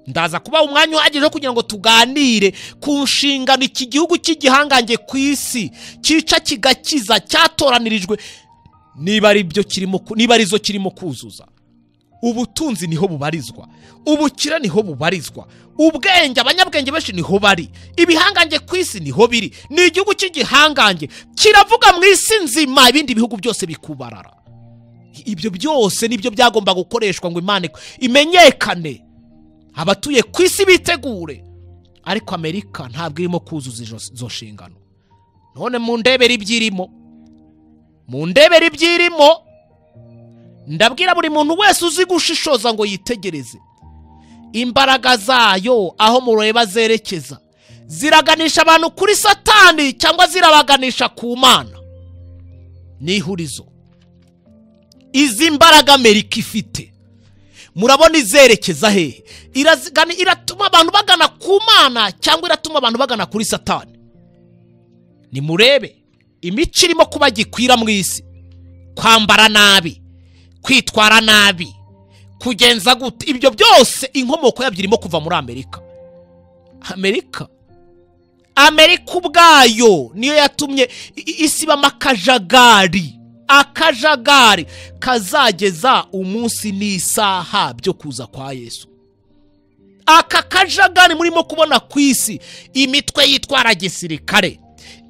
ndaza kuba umwanya uhagije wo kugira ngo tuganire ku nshingano iki gihugu cy'igihangange ku isi cyica kigakiza cyatoranirijwe niba ari byo kirimo ku- niba ari zo kirimo kuzuza ubutunzi niho bubarizwa ubukire niho bubarizwa ubwenge abanyabwenge benshi niho bari ibihangange ku isi niho biri ni igihugu cy'igihangange kiravuga mu isi nzima ibindi bihugu byose bikubarara ibyo byose nibyo byagomba gukoreshwa ngo imana imenyekane abatuye ku isi bitegure ariko amerika ntabwo irimo kuzuza izo- izo nshingano none mu ndebere ibyirimo mu ndebere ibyirimo ndabwira buri muntu wese uzi gushishoza ngo yitegereze imbaraga zayo aho mureba zerekeza ziraganisha abantu kuri satani cyangwa zirabaganisha ku mana ni ihurizo izi mbaraga amerika ifite murabona izerekeza hehe Irazigana- iratuma abantu bagana ku mana cyangwa iratuma abantu bagana kuri satani nimurebe imico irimo kuba gikwira mu isi kwambara nabi kwitwara nabi kugenza gute ibyo byose inkomoko yabyo irimo kuva muri amerika amerika amerika ubwayo niyo yatumye i- i- isi ibamo akajagari akajagari kazageza umunsi n'isaha byo kuza kwa yesu aka kajagari murimo kubona ku isi imitwe yitwara gisirikare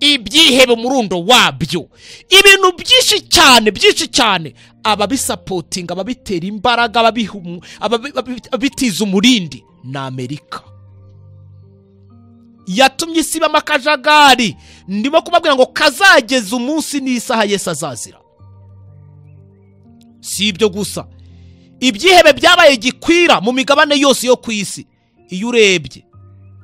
ibyihebe umurundo wabyo ibintu byinshi cyane byinshi cyane ababisapotinga ababitera imbaraga ababiha umu- ababi- ababi- ababitiza umurindi ni amerika yatumye isi ibamo akajagari ndimo kubabwira ngo kazageza umunsi n'isaha yesu azazira si ibyo gusa ibyihebe byabaye gikwira mu migabane yose yo ku isi iyo urebye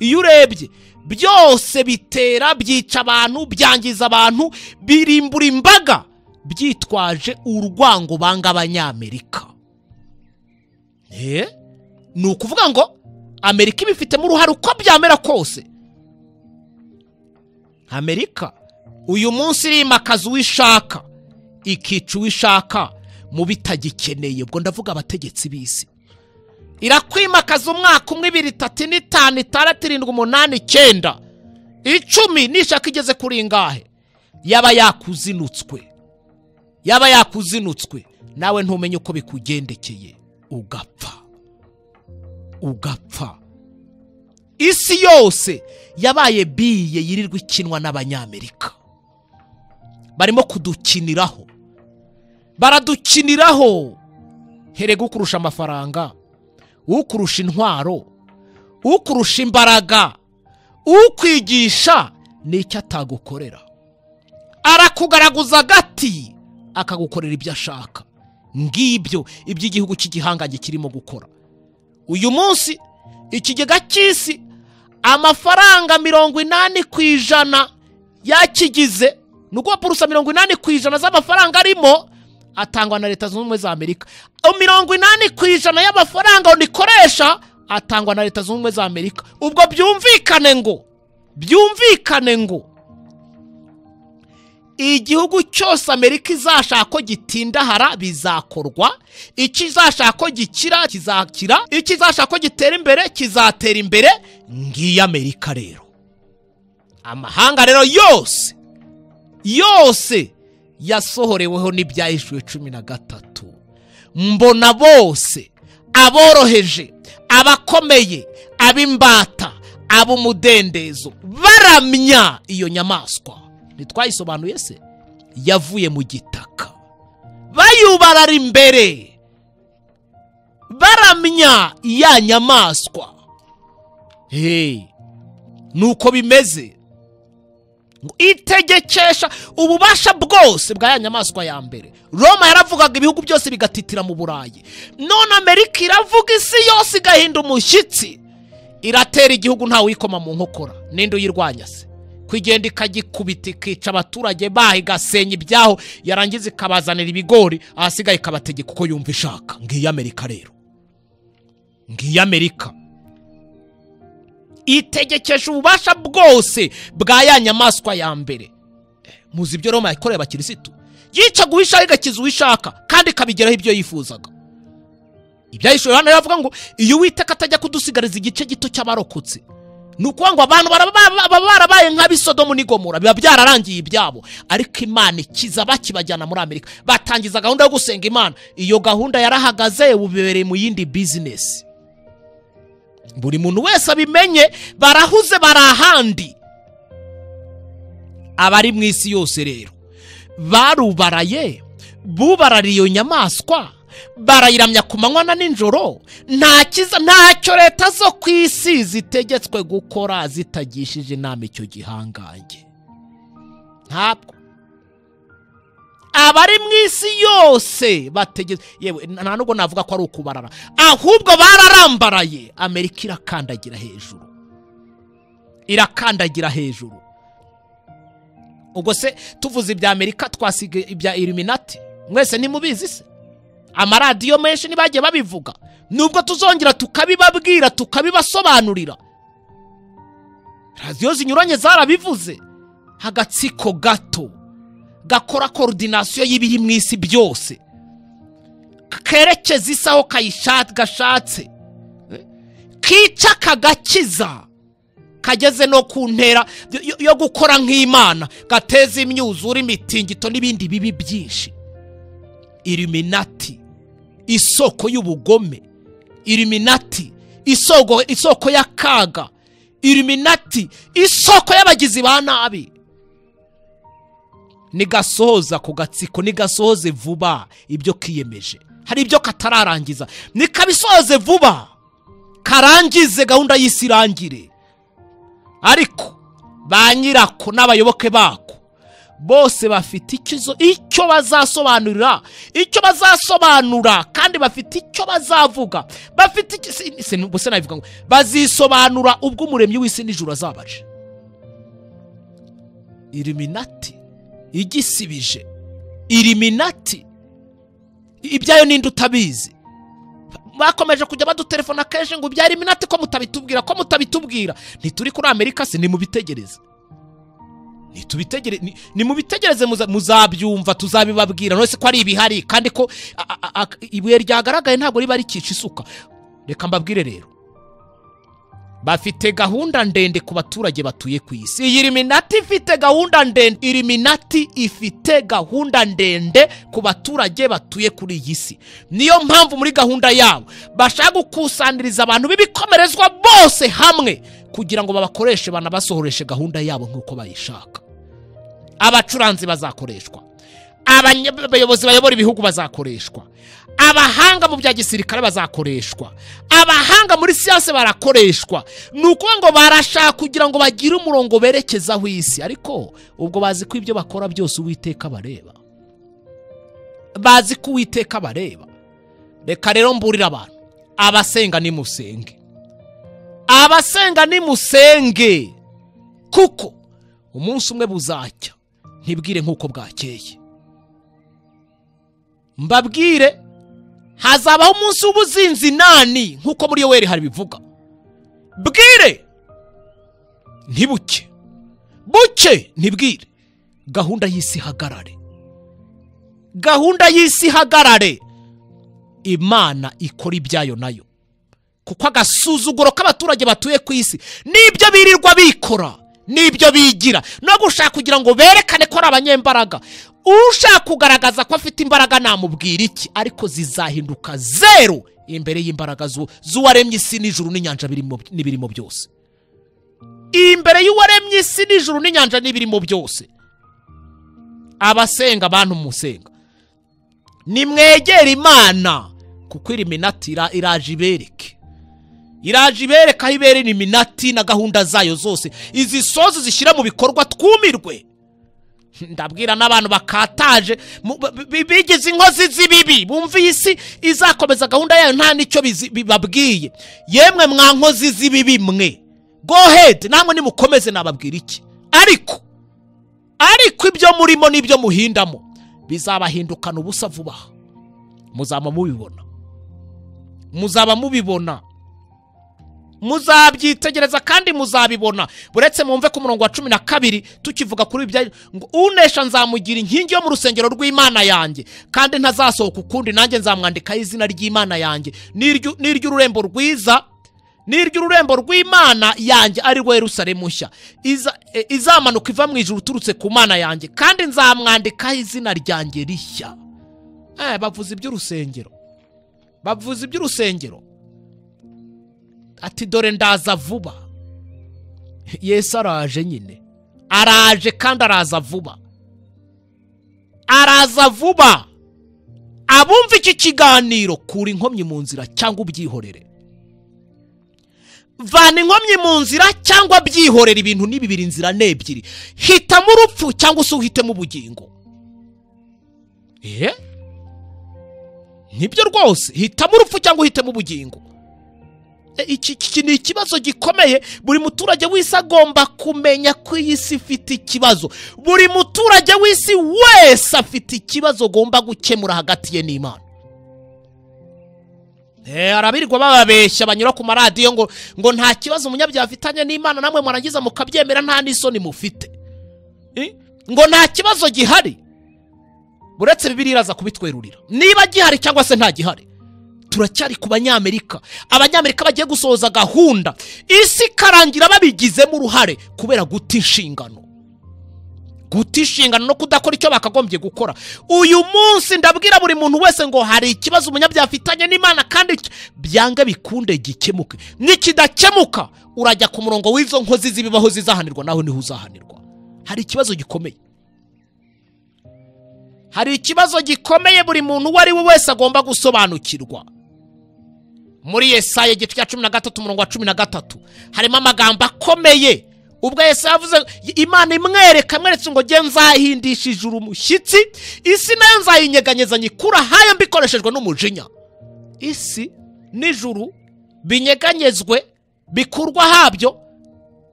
iyo urebye byose bitera byica abantu byangiza abantu birimbura imbaga byitwaje urwango banga abanyamerika Eh? ni ukuvuga ngo amerika ibifitemo uruhare uko byamera kose amerika uyu munsi irimakaza uwo ishaka ikica uwo ishaka mu bitagikeneye ubwo ndavuga abategetsi b'isi irakwimakaza umwaka umwe ibiri itatu ine itanu itandatu irindwi umunani icyenda icumi nishaka igeze kuri ingahe yaba yakuzinutswe yaba yakuzinutswe nawe ntumenye uko bikugendekeye ugapfa ugapfa isi yose yabaye biye yirirwa ikinwa n'abanyamerika barimo kudukiniraho baradukiniraho herega ukurusha amafaranga ukurusha intwaro ukurusha imbaraga ukwigisha n'icyo atagukorera arakugaraguza agati akagukorera ibyo ashaka ngibyo ibyo igihugu cy'igihangange kirimo gukora uyu munsi ikigega cy'isi amafaranga mirongo inani ku ijana yakigize ni ukuvuga purusa mirongo inani ku ijana z'amafaranga arimo atangwa na leta zunze ubumwe za amerika mirongo inani ku ijana y'amafaranga nikoresha atangwa na leta zunze ubumwe za amerika ubwo byumvikane ngo byumvikane ngo igihugu cyose amerika izashaka ko gitindahara bizakorwa ikizashaka ko gikira kizakira ikizashaka ko gitera imbere kizatera imbere ngiyo amerika rero amahanga rero yose yose yasohoreweho n'ibyahishuwe cumi na gatatu mbona bose aboroheje abakomeye ab'imbata ab'umudendezo baramya iyo nyamaswa ntitwayisobanuye se yavuye mu gitaka bayubarara imbere baramya ya nyamaswa hey. nuko bimeze ngo itegekesha ububasha bwose bwa ya nyamaswa ya mbere roma yaravugaga ibihugu byose bigatitira mu burayi none amerika iravuga isi yose igahinda umushyitsi iratera igihugu ntawe uyikoma mu nkokora ninde uyirwanya se ko igenda ikagikubita ikica abaturage baho igasenya ibyaho yarangiza ikabazanira ibigori ahasigaye ikabategeka uko yumva ishaka ngiyo amerika rero ngiyo amerika itegekesha ububasha bwose bwa ya nyamaswa ya mbere Eh, muzi ibyo roma yakoreye abakirisitu yica guhishaho igakiza uwishaka kandi ikabigeraho ibyo yifuzaga ibyahishuwe hano yavuga ngo iyo uwiteka atajya kudusigariza igice gito cy'abarokotse ni ukuvuga ngo abantu baraba- baba barabaye nk'abisodomu n'igomora biba byararangiye ibyabo ariko imana ikiza bakibajyana muri amerika batangiza gahunda yo gusenga imana iyo gahunda yarahagaze ubu bibereye mu yindi bizinesi buri muntu wese abimenye barahuze bari ahandi abari mu isi yose rero barubaraye bubarariye iyo nyamaswa barayiramya ku manywa na nijoro nta kiza ntacyo leta zo ku isi zitegetswe gukora zitagishije inama icyo gihangange ntabwo abari mu isi yose bategetse yewe nta nubwo navuga ko ari ukubarara ahubwo bararambaraye amerika irakandagira hejuru irakandagira hejuru ubwo se tuvuze ibya amerika twasiga ibya iluminati mwese ntimubizi se amaradiyo menshi ntibagiye babivuga nubwo tuzongera tukabibabwira tukabibasobanurira radiyo zinyuranye zarabivuze agatsiko gato gakora korodinasiyo y'ibiri mu isi byose kerekeza isi aho kayisha- gashatse kica kagakiza kageze no ku ntera yo- yo gukora nk'imana gateza imyuzure imitingito n'ibindi bibi byinshi iriminati isoko y'ubugome iriminati isoko, isoko y'akaga iriminati isoko y'abagizi ba nabi nigasohoza ku gatsiko nigasohoze vuba ibyo kiyemeje hari ibyo katararangiza nikabisohoze vuba karangize gahunda y'isi irangire ariko ba nyirako n'abayoboke bako bose bafite ikizo icyo bazasobanurira icyo bazasobanura kandi bafite icyo bazavuga bafite iki- si- si- ubwo se nabivuga ngo bazisobanura ubwo umuremyi w'isi n'ijuru azabaje iriminati igisibije iriminati ibyayo ninde utabizi bakomeje kujya badutelefona kenshi ngo byari iminati ko mutabitubwira ko mutabitubwira ntituri kuri amerika se nimubitegereze Nitubitegereze- ni- nimubitegereze muza- muzabyumva tuzabibabwira none se ko ari ibihari kandi ko a- a- a- ibuye ryagaragaye ntabwo riba rikica isuka reka mbabwire rero bafite gahunda ndende ku baturage batuye ku isi iyi riminati ifite gahunda ndende iriminati ifite gahunda ndende ku baturage batuye kuri iyi si niyo mpamvu muri gahunda yabo bashaka gukusaniriza abantu b'ibikomerezwa bose hamwe kugira ngo babakoreshe banabasohoreshe gahunda yabo nk'uko bayishaka abacuranzi bazakoreshwa abanye- abayobozi bayobora ibihugu bazakoreshwa abahanga mu bya gisirikare bazakoreshwa abahanga muri siyanse barakoreshwa ni ukuvuga ngo barashaka kugira ngo bagire umurongo berekezaho isi ariko ubwo bazi ko ibyo bakora byose uwiteka bareba bazi ko uwiteka bareba reka rero mburira abantu abasenga nimusenge abasenga nimusenge kuko umunsi umwe buzacya ntibwire nk'uko bwakeye mbabwire hazabaho umunsi w'ubuzinzi nani nk'uko muri yoweri habivuga bwire ntibuke buke ntibwire gahunda y'isi ihagarare gahunda y'isi ihagarare imana ikora ibyayo nayo kuko agasuzuguro k'abaturage batuye ku isi n'ibyo birirwa bikora n'ibyo bigira no gushaka kugira ngo berekane ko ari abanyembaraga ushaka kugaragaza ko afite imbaraga namubwira iki ariko zizahinduka zeru imbere y'imbaraga zu- z'uwaremye isi n'ijuru n'inyanja birimo- n'ibirimo byose imbere y'uwaremye isi n'ijuru n'inyanja n'ibirimo byose abasenga abantu musenga nimwegere imana kuko iriminati ira- iraje ibereke iraje ibereka aho ibera iminati na gahunda zayo zose izi sozo zishyira mu bikorwa twumirwe ndabwira n'abantu bakataje mu- b- b- bigize inkozi z'ibibi bumva iyi si izakomeza gahunda yayo nta n'icyo bizi- bibabwiye yemwe mwa nkozi z'ibibi mwe go ahead namwe nimukomeze nababwira iki ariko ariko ibyo murimo n'ibyo muhindamo bizabahindukana ubusa vuba aha muzaba mubibona muzaba mubibona muzabyitegereza kandi muzabibona buretse mwumve ku murongo wa cumi na kabiri tukivuga kuri ibyo ngo unesha nzamugira inkingi yo mu rusengero rw'imana yanjye kandi ntazasohoka ukundi nanjye nzamwandikaho izina ry'imana yanjye N'iryu- n'iry'ururembo rwiza n'iry'ururembo rw'imana yanjye ari rwo yerusalemu nshya Iza- e, izamanuka iva mu ijuru uturutse ku mana yanjye kandi nzamwandikaho izina ryanjye rishya Eh, bavuze iby'urusengero bavuze iby'urusengero ati dore ndaza vuba yesu araje nyine araje kandi araza vuba araza vuba abumva iki kiganiro kura inkomyi mu nzira cyangwa ubyihorere vana inkomyi mu nzira cyangwa byihorera ibintu ni bibiri inzira ni ebyiri hitamo urupfu cyangwa se uhitemo ubugingo eh nibyo rwose hitamo urupfu cyangwa uhitemo ubugingo E, iki iki ni ikibazo gikomeye buri muturage w'isi agomba kumenya ko iyi si ifite ikibazo buri muturage w'isi wese afite ikibazo agomba gukemura hagati ye n'imana Eh, arabirirwa bababeshya banyura ku maradiyo ngo ngo nta kibazo umunyabyaha afitanye n'imana namwe mwarangiza mukabyemera nta n'isoni mufite Eh, ngo nta kibazo gihari uretse bibiri iraza kubitwerurira niba gihari cyangwa se nta gihari turacyari ku banyamerika abanyamerika bagiye gusohoza gahunda isi ikarangira babigizemo uruhare kubera guta inshingano guta inshingano no kudakora icyo bakagombye gukora uyu munsi ndabwira buri muntu wese ngo hari ikibazo umunyabyaha afitanye n'imana kandi cy- byange bikunde gikemuke nikidakemuka urajya ku murongo w'izo nkozi z'ibibaho zizahanirwa nawe niho uzahanirwa hari ikibazo gikomeye hari ikibazo gikomeye buri muntu uwo ari we wese agomba gusobanukirwa muri yesaya igice cya cumi na gatatu umurongo wa cumi na gatatu harimo amagambo akomeye ubwo yesaya yavuze imana imwereka amweretse ngo nge nzahindisha ijuru umushyitsi isi nayo nzayinyeganyeza nyikura hayo mbikoreshejwe n'umujinya isi n'ijuru binyeganyezwe bikurwa habyo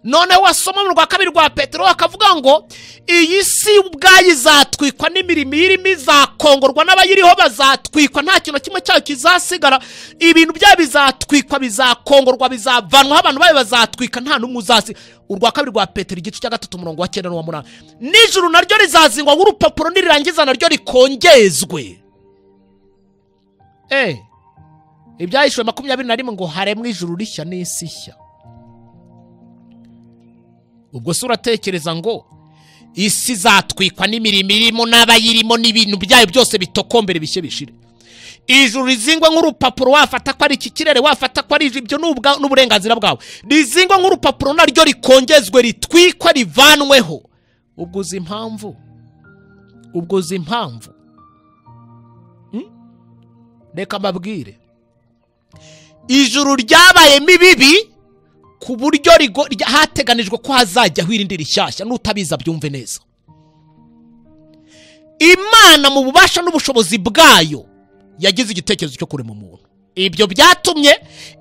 none wasoma mu rwa kabiri rwa petero akavuga ngo iyi si ubwayo izatwikwa n'imirimo irimo izakongorwa n'abayiriho bazatwikwa nta kintu na kimwe cyayo kizasigara ibintu byayo bizatwikwa bizakongorwa bizavanwaho abantu bayo bazatwika nta n'umwe uzasigara urwa kabiri rwa petero igice cya gatatu umurongo wa cyenda n'uwa munani nijoro naryo rizazingwa nk'urupapuro nirirangiza naryo rikongezwe eh ibyahishwe makumyabiri na rimwe ngo haremwe ijuru rishya n'isi nshya ubwo se uratekereza ngo isi izatwikwa n'imirimo irimo n'abayirimo n'ibintu byayo byose bitokombere bishye bishire ijuru rizingwa nk'urupapuro wafata ko ari iki kirere wafata ko ari ijuru ibyo ni ubwa- n'uburenganzira bwawe rizingwa nk'urupapuro naryo rikongezwe ritwikwa rivanweho ubwo uzi impamvu ubwo uzi impamvu Hmm? reka mbabwire ijuru ryabayemo ibibi ku buryo rigo- rya- hateganijwe ko hazajyaho irindi rishyashya n'utabiza byumve neza imana mu bubasha n'ubushobozi bwayo yagize igitekerezo cyo kurema umuntu ibyo byatumye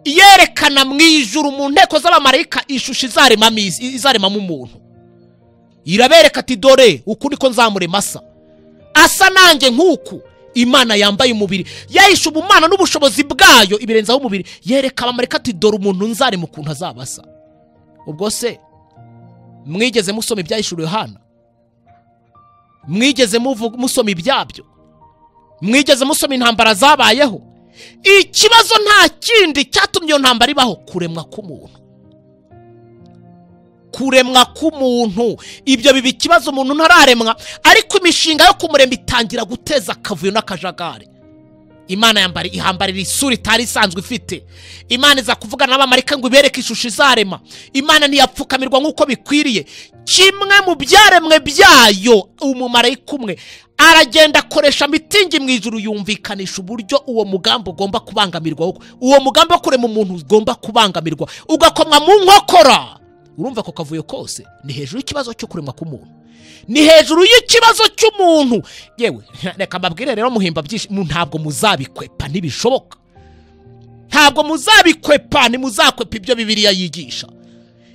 yerekana mu ijuru mu nteko z'abamarayika ishusho izaremamo iz- izaremamo umuntu irabereka ati dore uku niko nzamurema asa asa nanjye nk'uku imana yambaye umubiri yahishe ubumana n'ubushobozi bwayo ibirenzaho umubiri yereka abamarika ati dore umuntu nzarema ukuntu azaba asa ubwo se mwigeze musoma ibyahishe yohana mwigeze muvu- musoma ibyabyo mwigeze musoma intambara zabayeho ikibazo nta kindi cyatumye iyo ntambara ibaho kuremwa k'umuntu kuremwa k'umuntu ibyo biba ikibazo umuntu ntararemwa ariko imishinga yo kumuremba itangira guteza akavuyo n'akajagari imana yambara ihambarira isura itari isanzwe ifite imana iza kuvugana n'abamarika ngo ibereke ishusho izarema imana ntiyapfukamirwa nk'uko bikwiriye kimwe mu byaremwe byayo umumarayika umwe aragenda akoresha mitingi mu ijuru yumvikanisha uburyo uwo mugambi ugomba kubangamirwa uwo mugambi wo kurema umuntu ugomba kubangamirwa ugakomwa mu nkokora urumva ako kavuyo kose ni hejuru y'ikibazo cyo kuremwa k'umuntu ni hejuru y'ikibazo cy'umuntu yewe reka mbabwire rero muhimba byinshi mu- ntabwo muzabikwepa ntibishoboka ntabwo muzabikwepa ntimuzakwepa ibyo bibiliya yigisha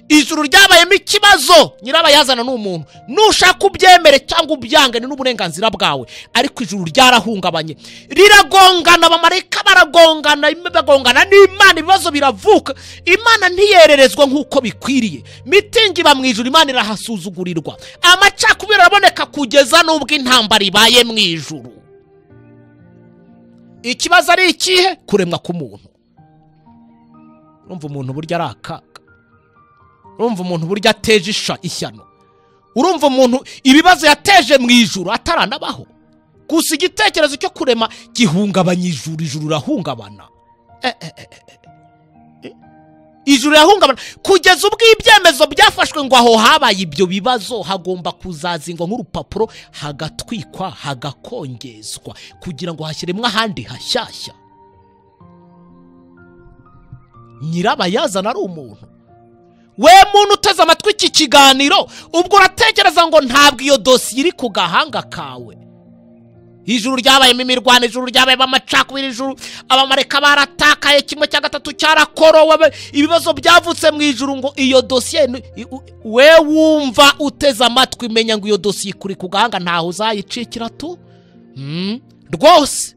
ijuru ryabayemo ikibazo nyirabayazana ni umuntu nushaka ubyemere cyangwa ubyange ni n'uburenganzira bwawe ariko ijuru ryarahungabanye riragongana abamarayika baragongana im- bagongana n'imana ibibazo biravuka imana ntiyererezwa nk'uko bikwiriye mitingi iba mu ijuru imana irahasuzugurirwa amacakubiri araboneka kugeza n'ubwo intambara ibaye mu ijuru ikibazo ari ikihe kuremwa k'umuntu urumva umuntu burya ari akaga urumva umuntu burya ateje isha ishyano urumva umuntu ibibazo yateje mu ijuru ataranabaho gusa igitekerezo cyo kurema gihungabanya ijuru ijuru rirahungabana Eh, eh, eh, eh, eh. ijuru rirahungabana kugeza ubwo ibyemezo byafashwe ngo aho habaye ibyo bibazo hagomba kuzazingwa nk'urupapuro hagatwikwa hagakongezwa kugira ngo hashyiremwe ahandi hashyashya nyirabayazana ari umuntu we muntu uteze amatwi iki kiganiro ubwo uratekereza ngo ntabwo iyo dosiye iri ku gahanga kawe ijuru ryabayemo imirwano ijuru ryabayemo amacakubiri ijuru abamareka baratakaye kimwe cya gatatu cyarakorowe abe- ibibazo byavutse mu ijuru ngo iyo dosiye ni- i- u- we wumva uteze amatwi menya ngo iyo dosiye ikuri ku gahanga ntaho uzayicikira tu Hmm, rwose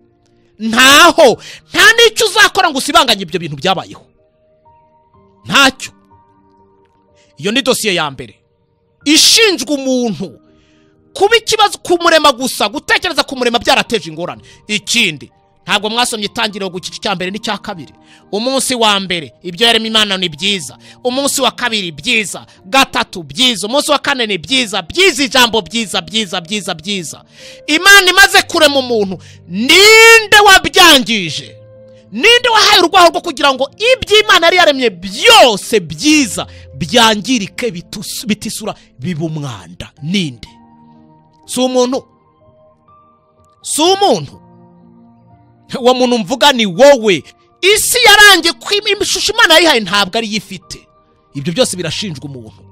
ntaho nta n'icyo uzakora ngo usibanganye ibyo bintu byabayeho ntacyo iyo ni dosiye ya mbere ishinzwe umuntu kuba ikibazo kumurema gusa gutekereza kumurema byarateje ingorane ikindi ntabwo mwasomye itangiriro ku gice cya mbere n'icya kabiri umunsi wa mbere ibyo yarema imana ni byiza umunsi wa kabiri byiza gatatu byiza umunsi wa kane ni byiza byiza ijambo byiza byiza byiza byiza imana imaze kurema umuntu ninde wabyangije ninde wahaye urwaho rwo kugira ngo iby'imana yari yaremye byose byiza byangirike bitus- bitisura bibe umwanda ninde si umuntu si umuntu uwo muntu mvuga ni wowe isi yarangiye ko ishusho imana yayihaye ntabwo ariyo ifite ibyo byose birashinjwa umuntu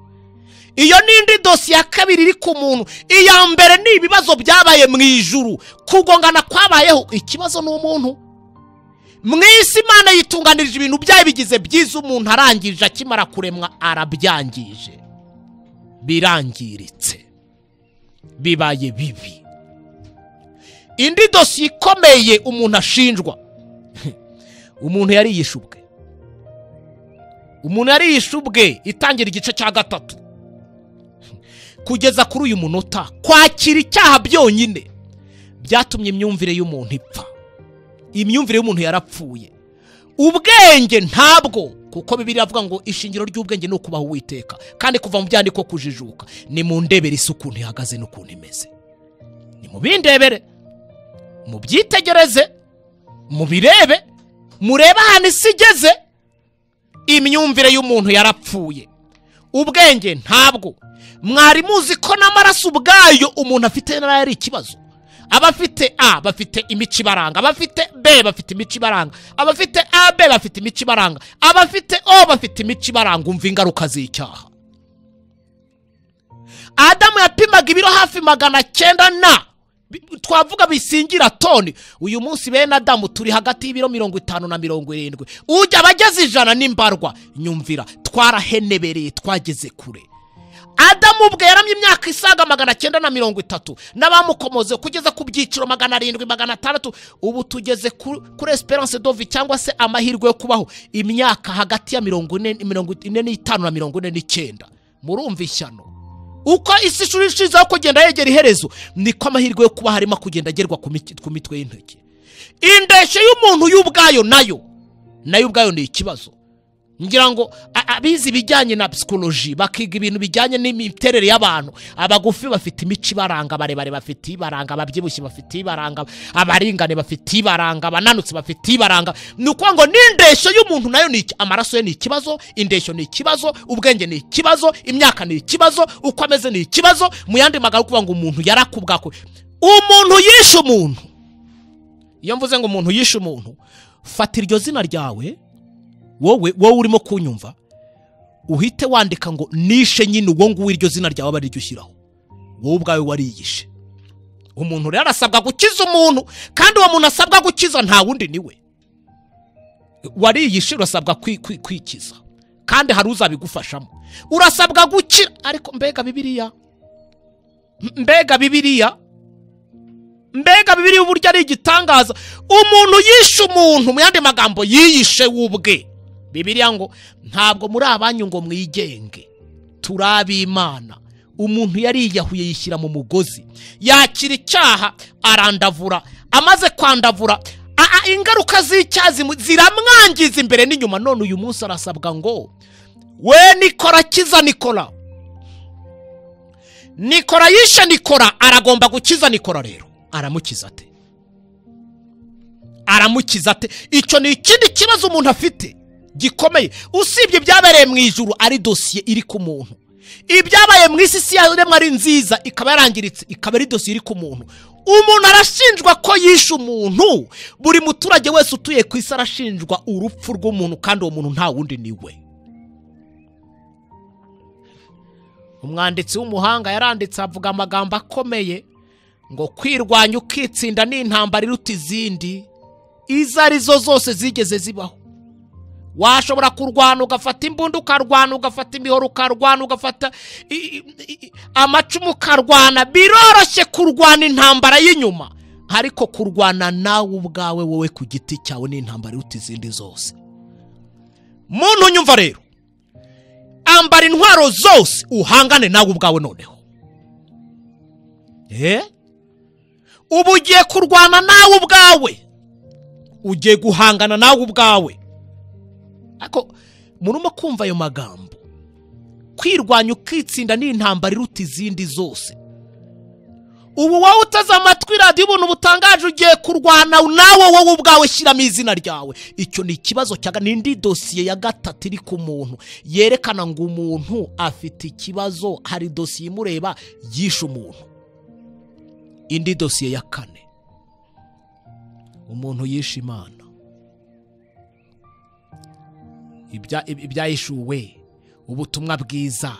iyo n'indi dosiye ya kabiri iri ku muntu iya mbere ni ibibazo byabaye mu ijuru kugongana kwabayeho ikibazo ni umuntu mu isi imana yitunganirije ibintu byayo bigize byiza umuntu arangije akimara kuremwa arabyangije birangiritse bibaye bibi indi dosiye ikomeye umuntu ashinjwa umuntu yariyishe ubwe umuntu yariyishe ubwe itangira igice cya gatatu kugeza kuri uyu munota kwakira icyaha byonyine byatumye imyumvire y'umuntu ipfa imyumvire y'umuntu yarapfuye ubwenge ntabwo kuko bibiri iravuga ngo ishingiro ry'ubwenge ni ukubaho uwiteka kandi kuva mu byandiko kujijuka ni mu ndebere isi ukuntu ihagaze n'ukuntu imeze ni mu bindebere mubyitegereze mubirebe murebe ahantu isi igeze imyumvire y'umuntu yarapfuye ubwenge ntabwo mwari muzi ko n'amaraso ubwayo umuntu afite nayo ari ikibazo abafite a bafite imico ibaranga abafite b bafite imico ibaranga abafite ab bafite imico ibaranga abafite o bafite imico ibaranga umva ingaruka z'icyaha adamu yapimaga ibiro hafi magana cyenda na bi- twavuga bisingira toni uyu munsi bene adamu turi hagati y'ibiro mirongo itanu na mirongo irindwi ujya abageze ijana n'imbarwa nyumvira twarahenebereye twageze kure adamu ubwe yaramye imyaka isaga magana cyenda na mirongo itatu n'abamukomoze kugeza ku byiciro magana arindwi magana atandatu ubu tugeze ku- kuri esperance dovi cyangwa se amahirwe yo kubaho imyaka hagati ya mirongo ine mirongo ine n'itanu na mirongo ine n'icyenda murumva ishyano uko isi ishuri ishizeho kugenda yegera iherezo niko amahirwe yo kuba harimo kugenda agerwa ku miki- ku mitwe y'intoki indeshyo y'umuntu y'ubwayo nayo nayo ubwayo ni ikibazo ngira ngo a- abize ibijyanye na psikoloji bakiga ibintu bijyanye n'imiterere y'abantu abagufi bafite imico ibaranga barebare bafite ibaranga ababyibushye bafite ibaranga abaringane bafite ibaranga abananutse bafite ibaranga ni ukuvuga ngo n'indeshyo y'umuntu nayo ni iki- amaraso ye ni ikibazo indeshyo ni ikibazo ubwenge ni ikibazo imyaka ni ikibazo uko ameze ni ikibazo mu yandi magambo ni ukuvuga ngo umuntu yarakubwakwe umuntu yishe umuntu iyo mvuze ngo umuntu yishe umuntu fata iryo zina ryawe wowe wowe urimo kunyumva uhite wandika ngo nishe nyine uwo nguwo iryo zina ryawe aba ariryo ushyiraho wowe ubwawe wariyishe umuntu rero arasabwa gukiza umuntu kandi uwo muntu asabwa gukiza nta wundi ni we wariyishe urasabwa kwi- kwi- kwikiza kandi hari uzabigufashamo urasabwa gukira ariko mbega bibiriya M- mbega bibiriya mbega bibiri uburyo ari igitangaza umuntu yishe umuntu mu yandi magambo yiyishe we ubwe bibiriya ngo ntabwo muri abanyu ngo mwigenge turi ab'imana umuntu yariyahuye yishyira mu mugozi yakira icyaha arandavura amaze kwandavura a- a- ingaruka z'icyaha zimu- ziramwangiza imbere n'inyuma none uyu munsi arasabwa ngo we nikora kiza nikora nikora yishe nikora aragomba gukiza nikora rero aramukiza ate aramukiza ate icyo ni ikindi kibazo umuntu afite gikomeye usibye ibyabereye mu ijuru ari dosiye iri ku muntu ibyabaye mu isi si yaremwa ari nziza ikaba yarangiritse ikaba ari dosiye iri ku muntu umuntu arashinjwa ko yishe umuntu buri muturage wese utuye ku isi arashinjwa urupfu rw'umuntu kandi uwo muntu nta wundi ni we umwanditsi w'umuhanga yaranditse avuga amagambo akomeye ngo kwirwanya ukitsinda ni intambara iruta izindi izo ari zo zose zigeze zibaho washobora kurwana ugafata imbunda ukarwana ugafata imihoro ukarwana ugafata i- i- i- amacumu ukarwana biroroshye kurwana intambara y'inyuma ariko kurwana nawe ubwawe wowe ku giti cyawe ni intambara iruta izindi zose muntu nyumva rero ambara intwaro zose uhangane nawe ubwawe noneho eh ubu ugiye kurwana nawe ubwawe ugiye guhangana nawe ubwawe ariko murimo kumva ayo magambo kwirwanya ukitsinda ni intambara iruta izindi zose ubu wowe uteze amatwi radiyo ubuntu butangaje ugiye kurwana nawe wowe ubwawe shyiramo izina ryawe icyo ni ikibazo cya n'indi dosiye ya gatatu iri ku muntu yerekana ngo umuntu afite ikibazo hari dosiye imureba yishe umuntu indi dosiye ya kane umuntu yishe imana ibya- ibi- ibyayishuwe ubutumwa bwiza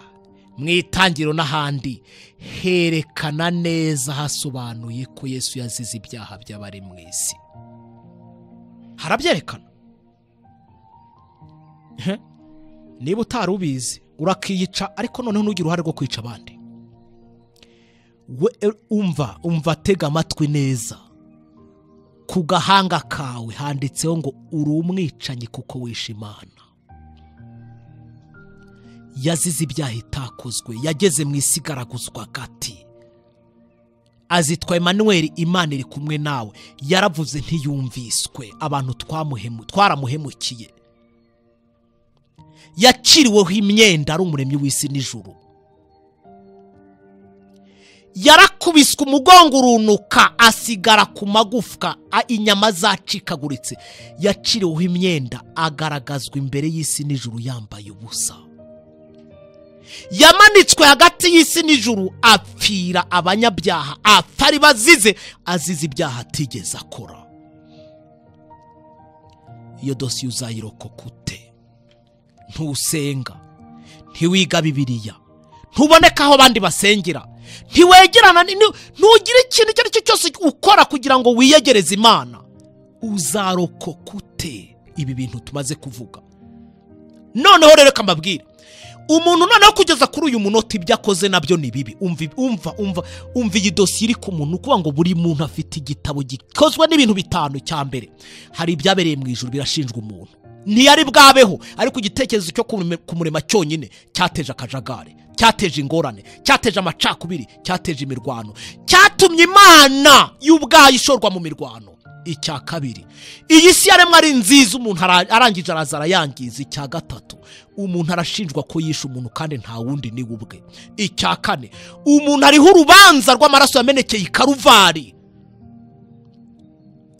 mu itangiriro n'ahandi herekana neza hasobanuye ko yesu yazize ibyaha by'abari mu isi harabyerekana Ehe. niba utari ubizi urakiyica ariko noneho ntugire uruhare rwo kwica abandi We- umva umva tega amatwi neza ku gahanga kawe handitseho ngo uri umwicanyi kuko wishe imana yazize ibyaha itakozwe yageze mu isi igaraguzwa gati azitwa Emmanuel imana iri kumwe nawe yaravuze ntiyumviswe abantu twamuhemu twaramuhemukiye yaciriweho imyenda ari umuremyi w'isi n'ijuru yarakubiswe umugongo urunuka asigara ku magufwa a- inyama zacikaguritse yaciriweho imyenda agaragazwa imbere y'isi n'ijuru yambaye ubusa yamanitswe hagati y'isi n'ijuru apfira abanyabyaha atari bazize azize ibyaha atigeze akora iyo dosiye uzayirokoka ute ntusenga ntiwiga bibiriya ntuboneka aho abandi basengera ntiwegerana ni- ni- ntugire ikintu icyo ari cyo cyose ukora kugira ngo wiyegereze imana uzarokoka ute ibi bintu tumaze kuvuga noneho rero kambabwire umuntu noneho kugeza kuri uyu munota ibyo akoze nabyo ni bibi umva umva umva umva iyi dosiye iri ku muntu kuvuga ngo buri muntu afite igitabo gikozwe n'ibintu bitanu cya mbere hari ibyabereye mu ijuru birashinjwa umuntu ntiyari bwabeho ariko igitekerezo cyo kume- kumurema cyonyine cyateje akajagari cyateje ingorane cyateje amacakubiri cyateje imirwano cyatumye imana y'ubwayo ishorwa mu mirwano icya kabiri iyi si yaremwe ari nziza umuntu ara- arangije araza arayangiza icya gatatu umuntu arashinjwa ko yishe umuntu kandi nta wundi ni we ubwe icya kane umuntu ariho urubanza rw'amaraso yamenekeye i karuvari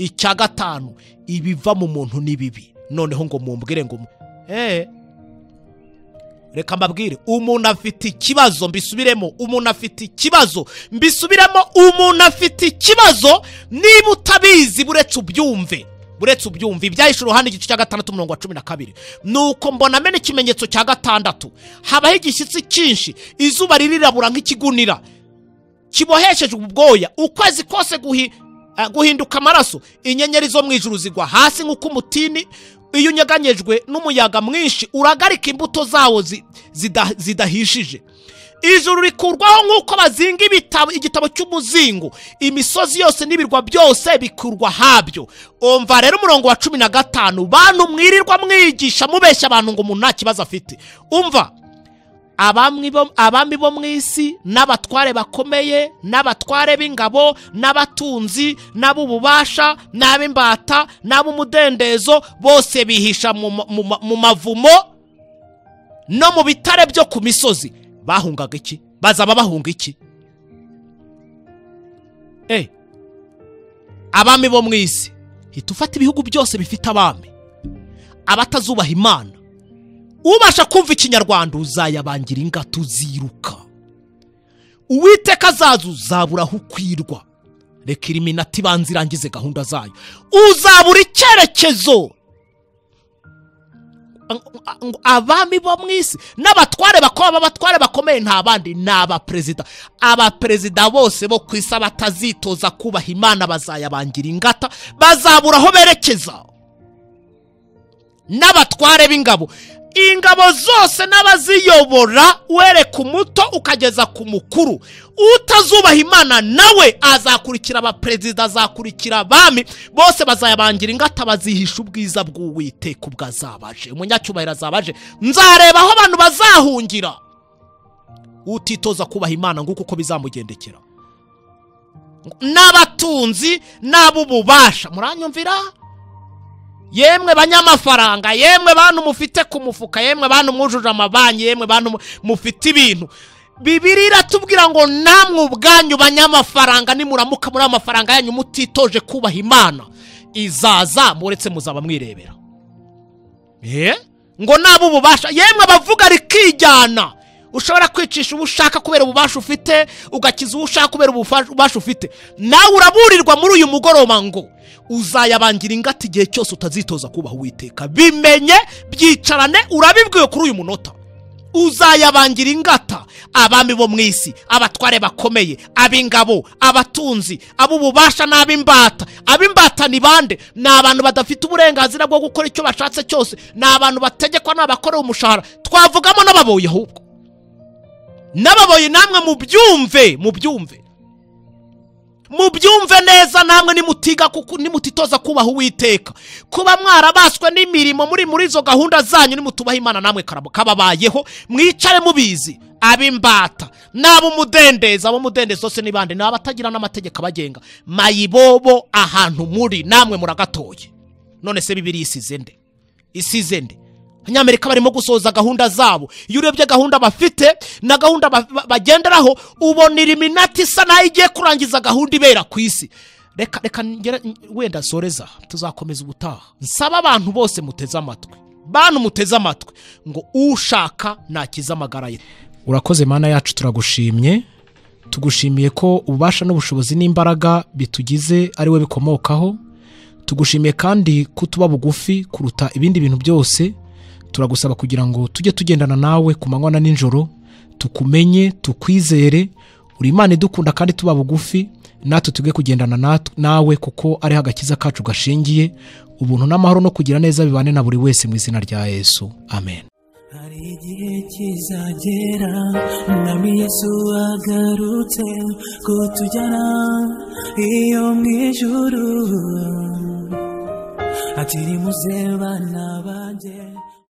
icya gatanu ibiva mu muntu ni bibi noneho ngo mumbwire ngo mu- eh reka mbabwire umuntu afite ikibazo mbisubiremo umuntu afite ikibazo mbisubiremo umuntu afite ikibazo niba utabizi buretse ubyumve buretse ubyumve ibyahishe uruhande igice cya gatandatu umurongo wa cumi na kabiri ni uko mbona amena ikimenyetso cya gatandatu habaho igishyitsi cyinshi izuba ririrabura nk'ikigunira kiboheshejwe ubwoya ukwezi kose guhi- eh, guhinduka amaraso inyenyeri zo mu ijuru zigwa hasi nk'uko umutini iyo unyeganyejwe n'umuyaga mwinshi uragarika imbuto zawo zi- zida- zidahishije ijuru rikurwaho nk'uko bazinga ibitabo igitabo cy'umuzingo imisozi yose n'ibirwa byose bikurwa habyo umva rero umurongo wa cumi na gatanu bantu mwirirwa mwigisha mubeshya abantu ngo umuntu nta kibazo afite umva abami bo- abami bo mu isi n'abatware bakomeye n'abatware b'ingabo n'abatunzi n'ab'ububasha n'ab'imbata n'ab'umudendezo bose bihisha mu ma- mu ma- mu mavumo no mu bitare byo ku misozi bahungaga iki bazaba bahunga iki Eh, abami bo mu isi hita ufata ibihugu byose bifite abami abatazubaha imana ubasha kumva ikinyarwanda uzayabangira ingata uziruka uwiteka azaza uzabura aho ukwirwa reka iriminati ibanza irangize gahunda zayo uzabura icyerekezo ngo abami bo mu isi n'abatware bakoma abatware bakomeye nta bandi ni abaperezida abaperezida bose bo ku isi batazitoza kubaha imana bazayabangira ingata bazabura aho berekeza n'abatware b'ingabo ingabo zose n'abaziyobora wereka umuto ukageza ku mukuru utazubaha imana nawe azakurikira abaperezida azakurikira abami bose bazayabangira ingata bazihisha ubwiza bw'uwiteka ubwo azabaje umunyacyubahiro azabaje nzareba aho abantu bazahungira utitoza kubaha imana nguko uko bizamugendekera n'abatunzi n'ab'ububasha muranyumvira yemwe banyamafaranga yemwe bantu mufite ku mufuka yemwe bantu mwujuje amabanki yemwe bantu mu- mufite ibintu bibiri iratubwira ngo namwe ubwanyu banyamafaranga nimuramuka muri amafaranga yanyu mutitoje kubaha imana izaza muretse muzaba mwirebera Eh? ngo nabo ububasha yemwe abavuga rikijyana ushobora kwicisha uwo ushaka kubera ububasha ufite ugakiza uwo ushaka kubera ubufa- ububasha ufite nawe uraburirwa muri uyu mugoroba ngo uzayabangira ingata igihe cyose utazitoza kubaha uwiteka bimenye byicarane urabibwiwe kuri uyu munota uzayabangira ingata abami bo mu isi abatware bakomeye ab'ingabo abatunzi ab'ububasha n'ab'imbata ab'imbata ni bande ni abantu badafite uburenganzira bwo gukora icyo bashatse cyose ni abantu bategekwa n'abakorewe umushahara twavugamo n'ababoyi ahubwo n'ababoyi namwe mubyumve mubyumve mubyumve neza namwe nimutiga kuku- nimutitoza kubaha uwiteka kuba mwarabaswe n'imirimo muri muri izo gahunda zanyu nimutubaha imana namwe karabo kababayeho mwicare mubizi ab'imbata n'ab'umudendezo ab'umudendezo bose ni bande ni abatagira n'amategeko abagenga mayibobo ahantu muri namwe muragatoye none se bibiri isize nde isize nde abanyamerika barimo gusohoza gahunda zabo iyo urebye gahunda bafite na gahunda ba- ba- bagenderaho ubona iriminati isa nayo igiye kurangiza gahunda ibera ku isi reka reka ngere- wenda soreza tuzakomeza ubutaha nsaba abantu bose muteze amatwi bantu muteze amatwi ngo ushaka nakize amagara ye urakoze mana yacu turagushimye tugushimiye ko ububasha n'ubushobozi n'imbaraga bitugize ari we bikomokaho tugushimiye kandi ko tuba bugufi kuruta ibindi bintu byose turagusaba kugira ngo tujye tugendana nawe ku manywa na nijoro tukumenye tukwizere uri imana idukunda kandi tuba bugufi natwe tujye kugendana nat- nawe kuko ariho agakiza kacu gashingiye ubuntu n'amahoro no kugira neza bibane na buri wese mu izina rya yesu amen hari igihe kizagera umwami yesu agarutse kutujyana iyo mu ijuru ati nimuze bana banjye